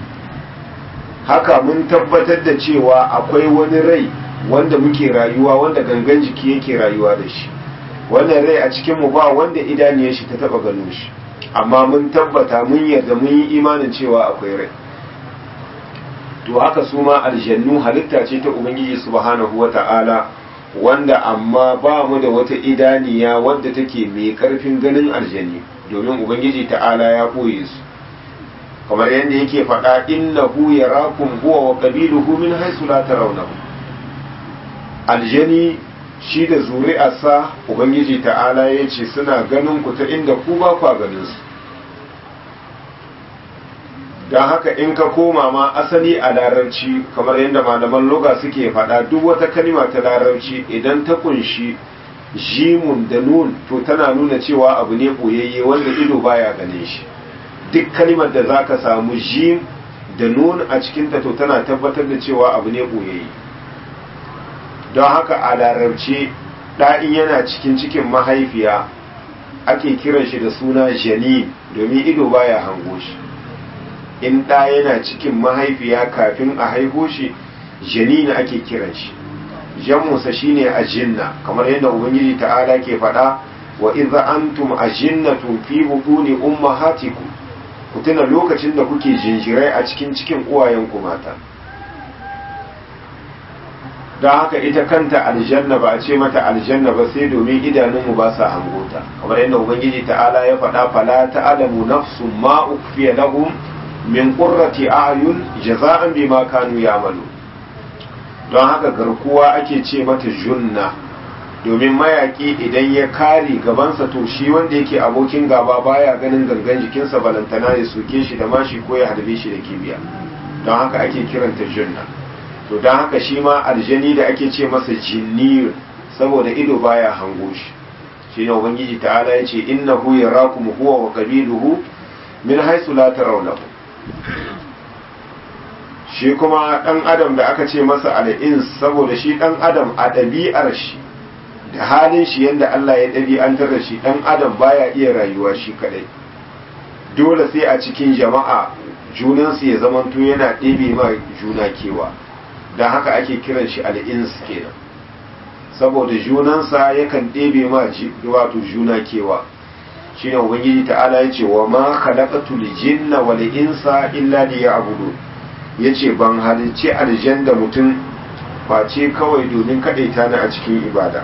[SPEAKER 1] haka mun tabbatar da cewa akwai wani rai wanda muke rayuwa wanda gangan jiki yake rayuwa da shi wannan rai a cikin mu ba wanda idaniyar shi ta taba gano shi amma mun tabbata mun yarda mun yi imanin cewa akwai rai to haka su ma aljannu halitta ce ta ubangiji subhanahu wata'ala wanda amma ba mu da wata idaniya wadda take mai karfin ganin aljani domin ubangiji ta'ala ya ɓoye su kamar yadda yake faɗa innahu yarakum huwa wa qabiluhu min haythu la tarawnahu aljani shi da zuri'arsa ubangiji ta'ala ya ce suna ganin ku ta inda ku ba kwa ganin su don haka in ka koma ma asali a larabci kamar yadda malaman loga suke faɗa duk wata kalima ta larabci idan ta kunshi jimun da nun to tana nuna cewa abu ne ɓoyayye wanda ido baya ganin shi duk kalimar da zaka samu jim da nun a cikinta to tana tabbatar da cewa abu ne ɓoyayye don haka a larabci ɗa'in yana cikin cikin mahaifiya ake kiran shi da suna janin domin ido baya hango shi in ɗa yana cikin mahaifiya kafin a haihu shi janina ake kiran shi jammusa shine ajinna kamar yadda ubangiji ta'ala ke faɗa wa idza antum ajinnatun fi butuni ummahatikum ku tuna lokacin da kuke jinjirai a cikin cikin uwayenku mata don haka ita kanta aljanna ba a ce mata aljanna ba sai domin idanunmu ba sa hangota kamar yadda ubangiji ta'ala ya faɗa fala ta'lamu nafsun ma ukfiya lahum min qurrati a'yun jaza'an bima kanu ya'malu don haka garkuwa ake ce mata junna domin mayaki idan ya kare gabansa to shi wanda yake abokin gaba baya ganin gangan jikinsa balantana ya soke shi da mashi ko ya harbe shi da kibiya don haka ake kiranta junna to don haka shi ma aljani da ake ce masa jinnir saboda ido baya hango shi shi ne ubangiji ta'ala ya ce innahu yarakum huwa wa qabiluhu min haythu la tarawnahu shi kuma ɗan adam da aka ce masa al'ins saboda shi ɗan adam a ɗabi'ar shi da halin shi yadda Allah ya ɗabi'antar da shi ɗan adam baya iya rayuwa shi kaɗai dole sai a cikin jama'a junansu ya zamanto yana ɗebe ma juna kewa don haka ake kiran shi al'ins kenan saboda junansa yakan ɗebe ma wato juna kewa shine ubangiji ta'ala ya ce wa ma khalaqatul jinna wal insa illa liya'budun yace ban halicci aljan da mutum face kawai domin kadaita ni a cikin ibada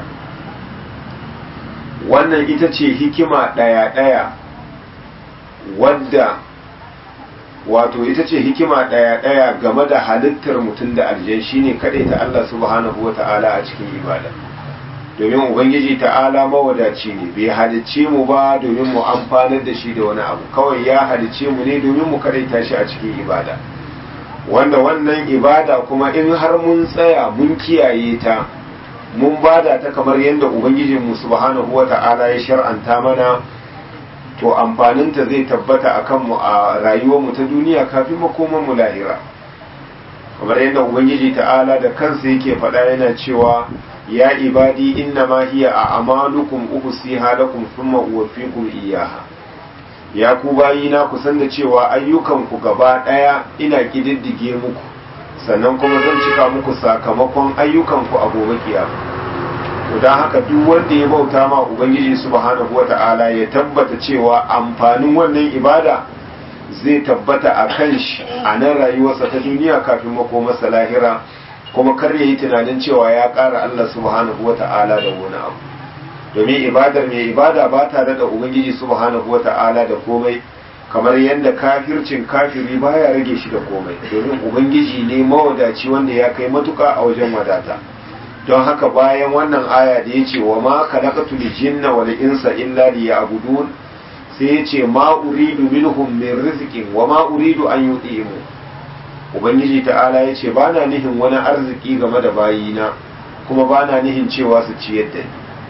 [SPEAKER 1] wannan ita ce hikima daya daya wadda wato ita ce hikima daya daya game da halittar mutum da aljan shine kadaita Allah subhanahu wata'ala a cikin ibada domin ubangiji ta'ala mawadaci ne bai halicce mu ba domin mu amfanar da shi da wani abu kawai ya halicce mu ne domin mu karaita shi a cikin ibada wanda wannan ibada kuma in har mun tsaya mun kiyaye ta mun bada ta kamar yadda ubangijin mu subhanahu wata'ala ya shar'anta mana to amfaninta zai tabbata a kanmu a rayuwar mu ta duniya kafin makoman mu lahira kamar yadda ubangiji ta'ala da kansa yake faɗa yana cewa ya ibadi inna ma hiya a amalukum uhsiha lakum thumma uwaffikum iyyaha ya ku bayina ku san da cewa ayyukan ku gaba daya ina kididdige muku sannan kuma zan cika muku sakamakon ayyukan ku a gobe kiyama to dan haka duk wanda ya bauta ma ubangiji subhanahu wata'ala ya tabbata cewa amfanin wannan ibada zai tabbata a kan shi a nan rayuwarsa ta duniya kafin makomarsa lahira kuma kar ya yi tunanin cewa ya ƙara Allah subhanahu wa ta'ala da wani abu domin ibadar mai ibada ba ta da ubangiji subhanahu wa ta'ala da komai kamar yadda kafircin kafiri baya rage shi da komai domin ubangiji ne mawadaci wanda ya kai matuka a wajen wadata don haka bayan wannan aya da ya ce wa ma khalaqatul jinna wal insa illa liya'budun sai ya ce ma uridu minhum min rizqin wa ma uridu an yutimu ubangiji ta'ala ya ce bana nihin wani arziki game da bayina kuma bana nihin cewa su ciyar da ni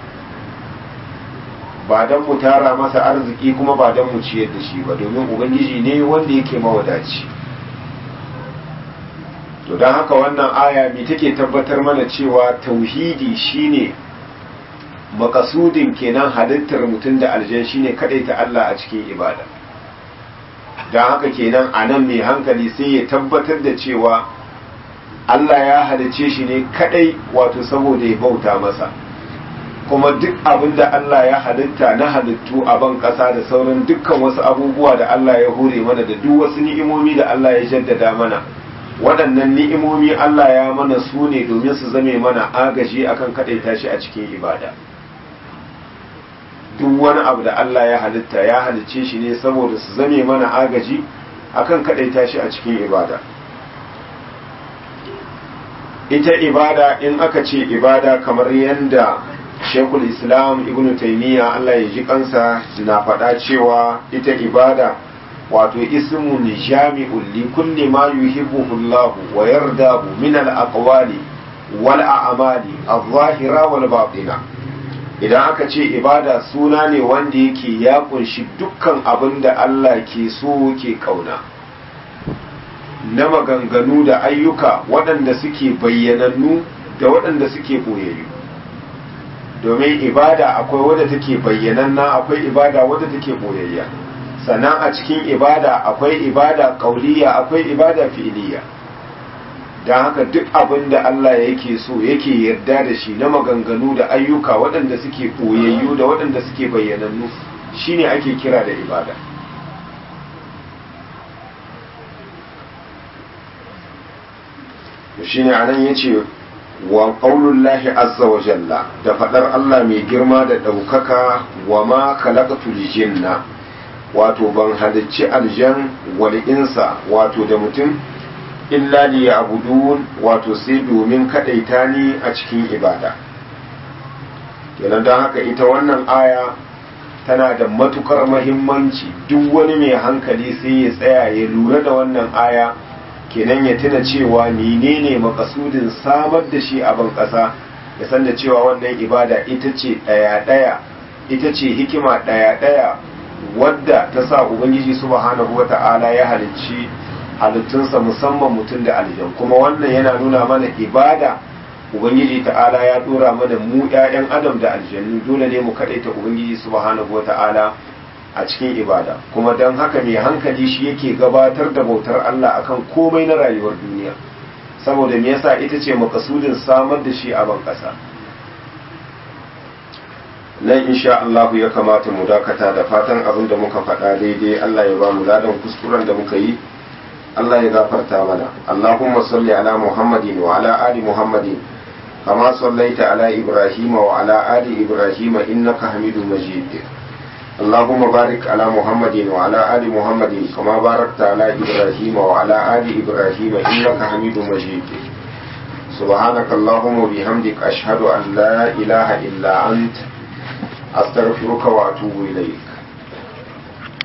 [SPEAKER 1] ba dan mu tara masa arziki kuma ba dan mu ciyar da shi ba domin ubangiji ne wanda yake mawadaci to don haka wannan aya me take tabbatar mana cewa tauhidi shine makasudin kenan halittar mutum da aljan shine ta Allah a cikin ibada don haka kenan a nan mai hankali sai ya tabbatar da cewa Allah ya halice shi ne kadai wato saboda ya bauta masa kuma duk abin da Allah ya halitta na halittu a ban ƙasa da sauran dukkan wasu abubuwa da Allah ya hore mana da duk wasu ni'imomi da Allah ya jaddada mana waɗannan ni'imomi Allah ya mana su ne domin su zame mana agaji akan kaɗaita shi a cikin ibada duk wani abu da Allah ya halitta ya halicce shi ne saboda su zame mana agaji akan kaɗaita shi a cikin ibada ita ibada in aka ce ibada kamar yadda shekul islam ibn taimiyya Allah ya ji kansa na faɗa cewa ita ibada wato ismun jami'un li kulli ma yuhibbuhu Allah wa yardahu min al-aqwali wal a'mali adh-dhahira wal batina idan aka ce ibada suna ne wanda yake ya kunshi dukkan abin da Allah ke so ke kauna na maganganu da ayyuka waɗanda suke bayyanannu da waɗanda suke boyayyu domin ibada akwai wadda take bayyananna akwai ibada wadda take boyayya sannan a cikin ibada akwai ibada kauliya akwai ibada fi'iliya don haka duk abin da Allah yake so yake yarda da shi na maganganu da ayyuka waɗanda suke ɓoyayyu da waɗanda suke bayyanannu shine ake kira da ibada shine anan yace wa qaulullahi azza wa jalla da faɗar Allah mai girma da ɗaukaka wa ma khalaqatul jinna wato ban halicci aljan wal insa wato da mutum illa li ya'budun wato sai domin kadaita ni a cikin ibada kenan don haka ita wannan aya tana da matukar mahimmanci duk wani mai hankali sai ya tsaya ya lura da wannan aya kenan ya tuna cewa menene makasudin samar da shi a ban ƙasa ya san da cewa wannan ibada ita ce ɗaya-ɗaya ita ce hikima ɗaya-ɗaya wadda ta sa ubangiji subhanahu wata'ala ya halicci halittunsa musamman mutum da aljan kuma wannan yana nuna mana ibada ubangiji ta'ala ya dora mana mu 'ya'yan adam da aljannu dole ne mu kaɗaita ubangiji subhanahu wata'ala a cikin ibada kuma don haka mai hankali shi yake gabatar da bautar Allah akan komai na rayuwar duniya saboda me yasa ita ce makasudin samar da shi a ban ƙasa nan insha Allah ya kamata mu dakata da fatan abin da muka faɗa daidai Allah ya ba mu ladan kuskuren da muka yi Allah ya gafarta mana Allahumma salli ala Muhammadin wa ala ali Muhammadin kama sallaita ala Ibrahim wa ala ali Ibrahim innaka Hamidum Majid اللهم بارك على محمد وعلى آل محمد كما باركت على إبراهيم وعلى آل إبراهيم إنك حميد مجيد سبحانك اللهم وبحمدك أشهد أن لا إله إلا أنت أستغفرك وأتوب إليك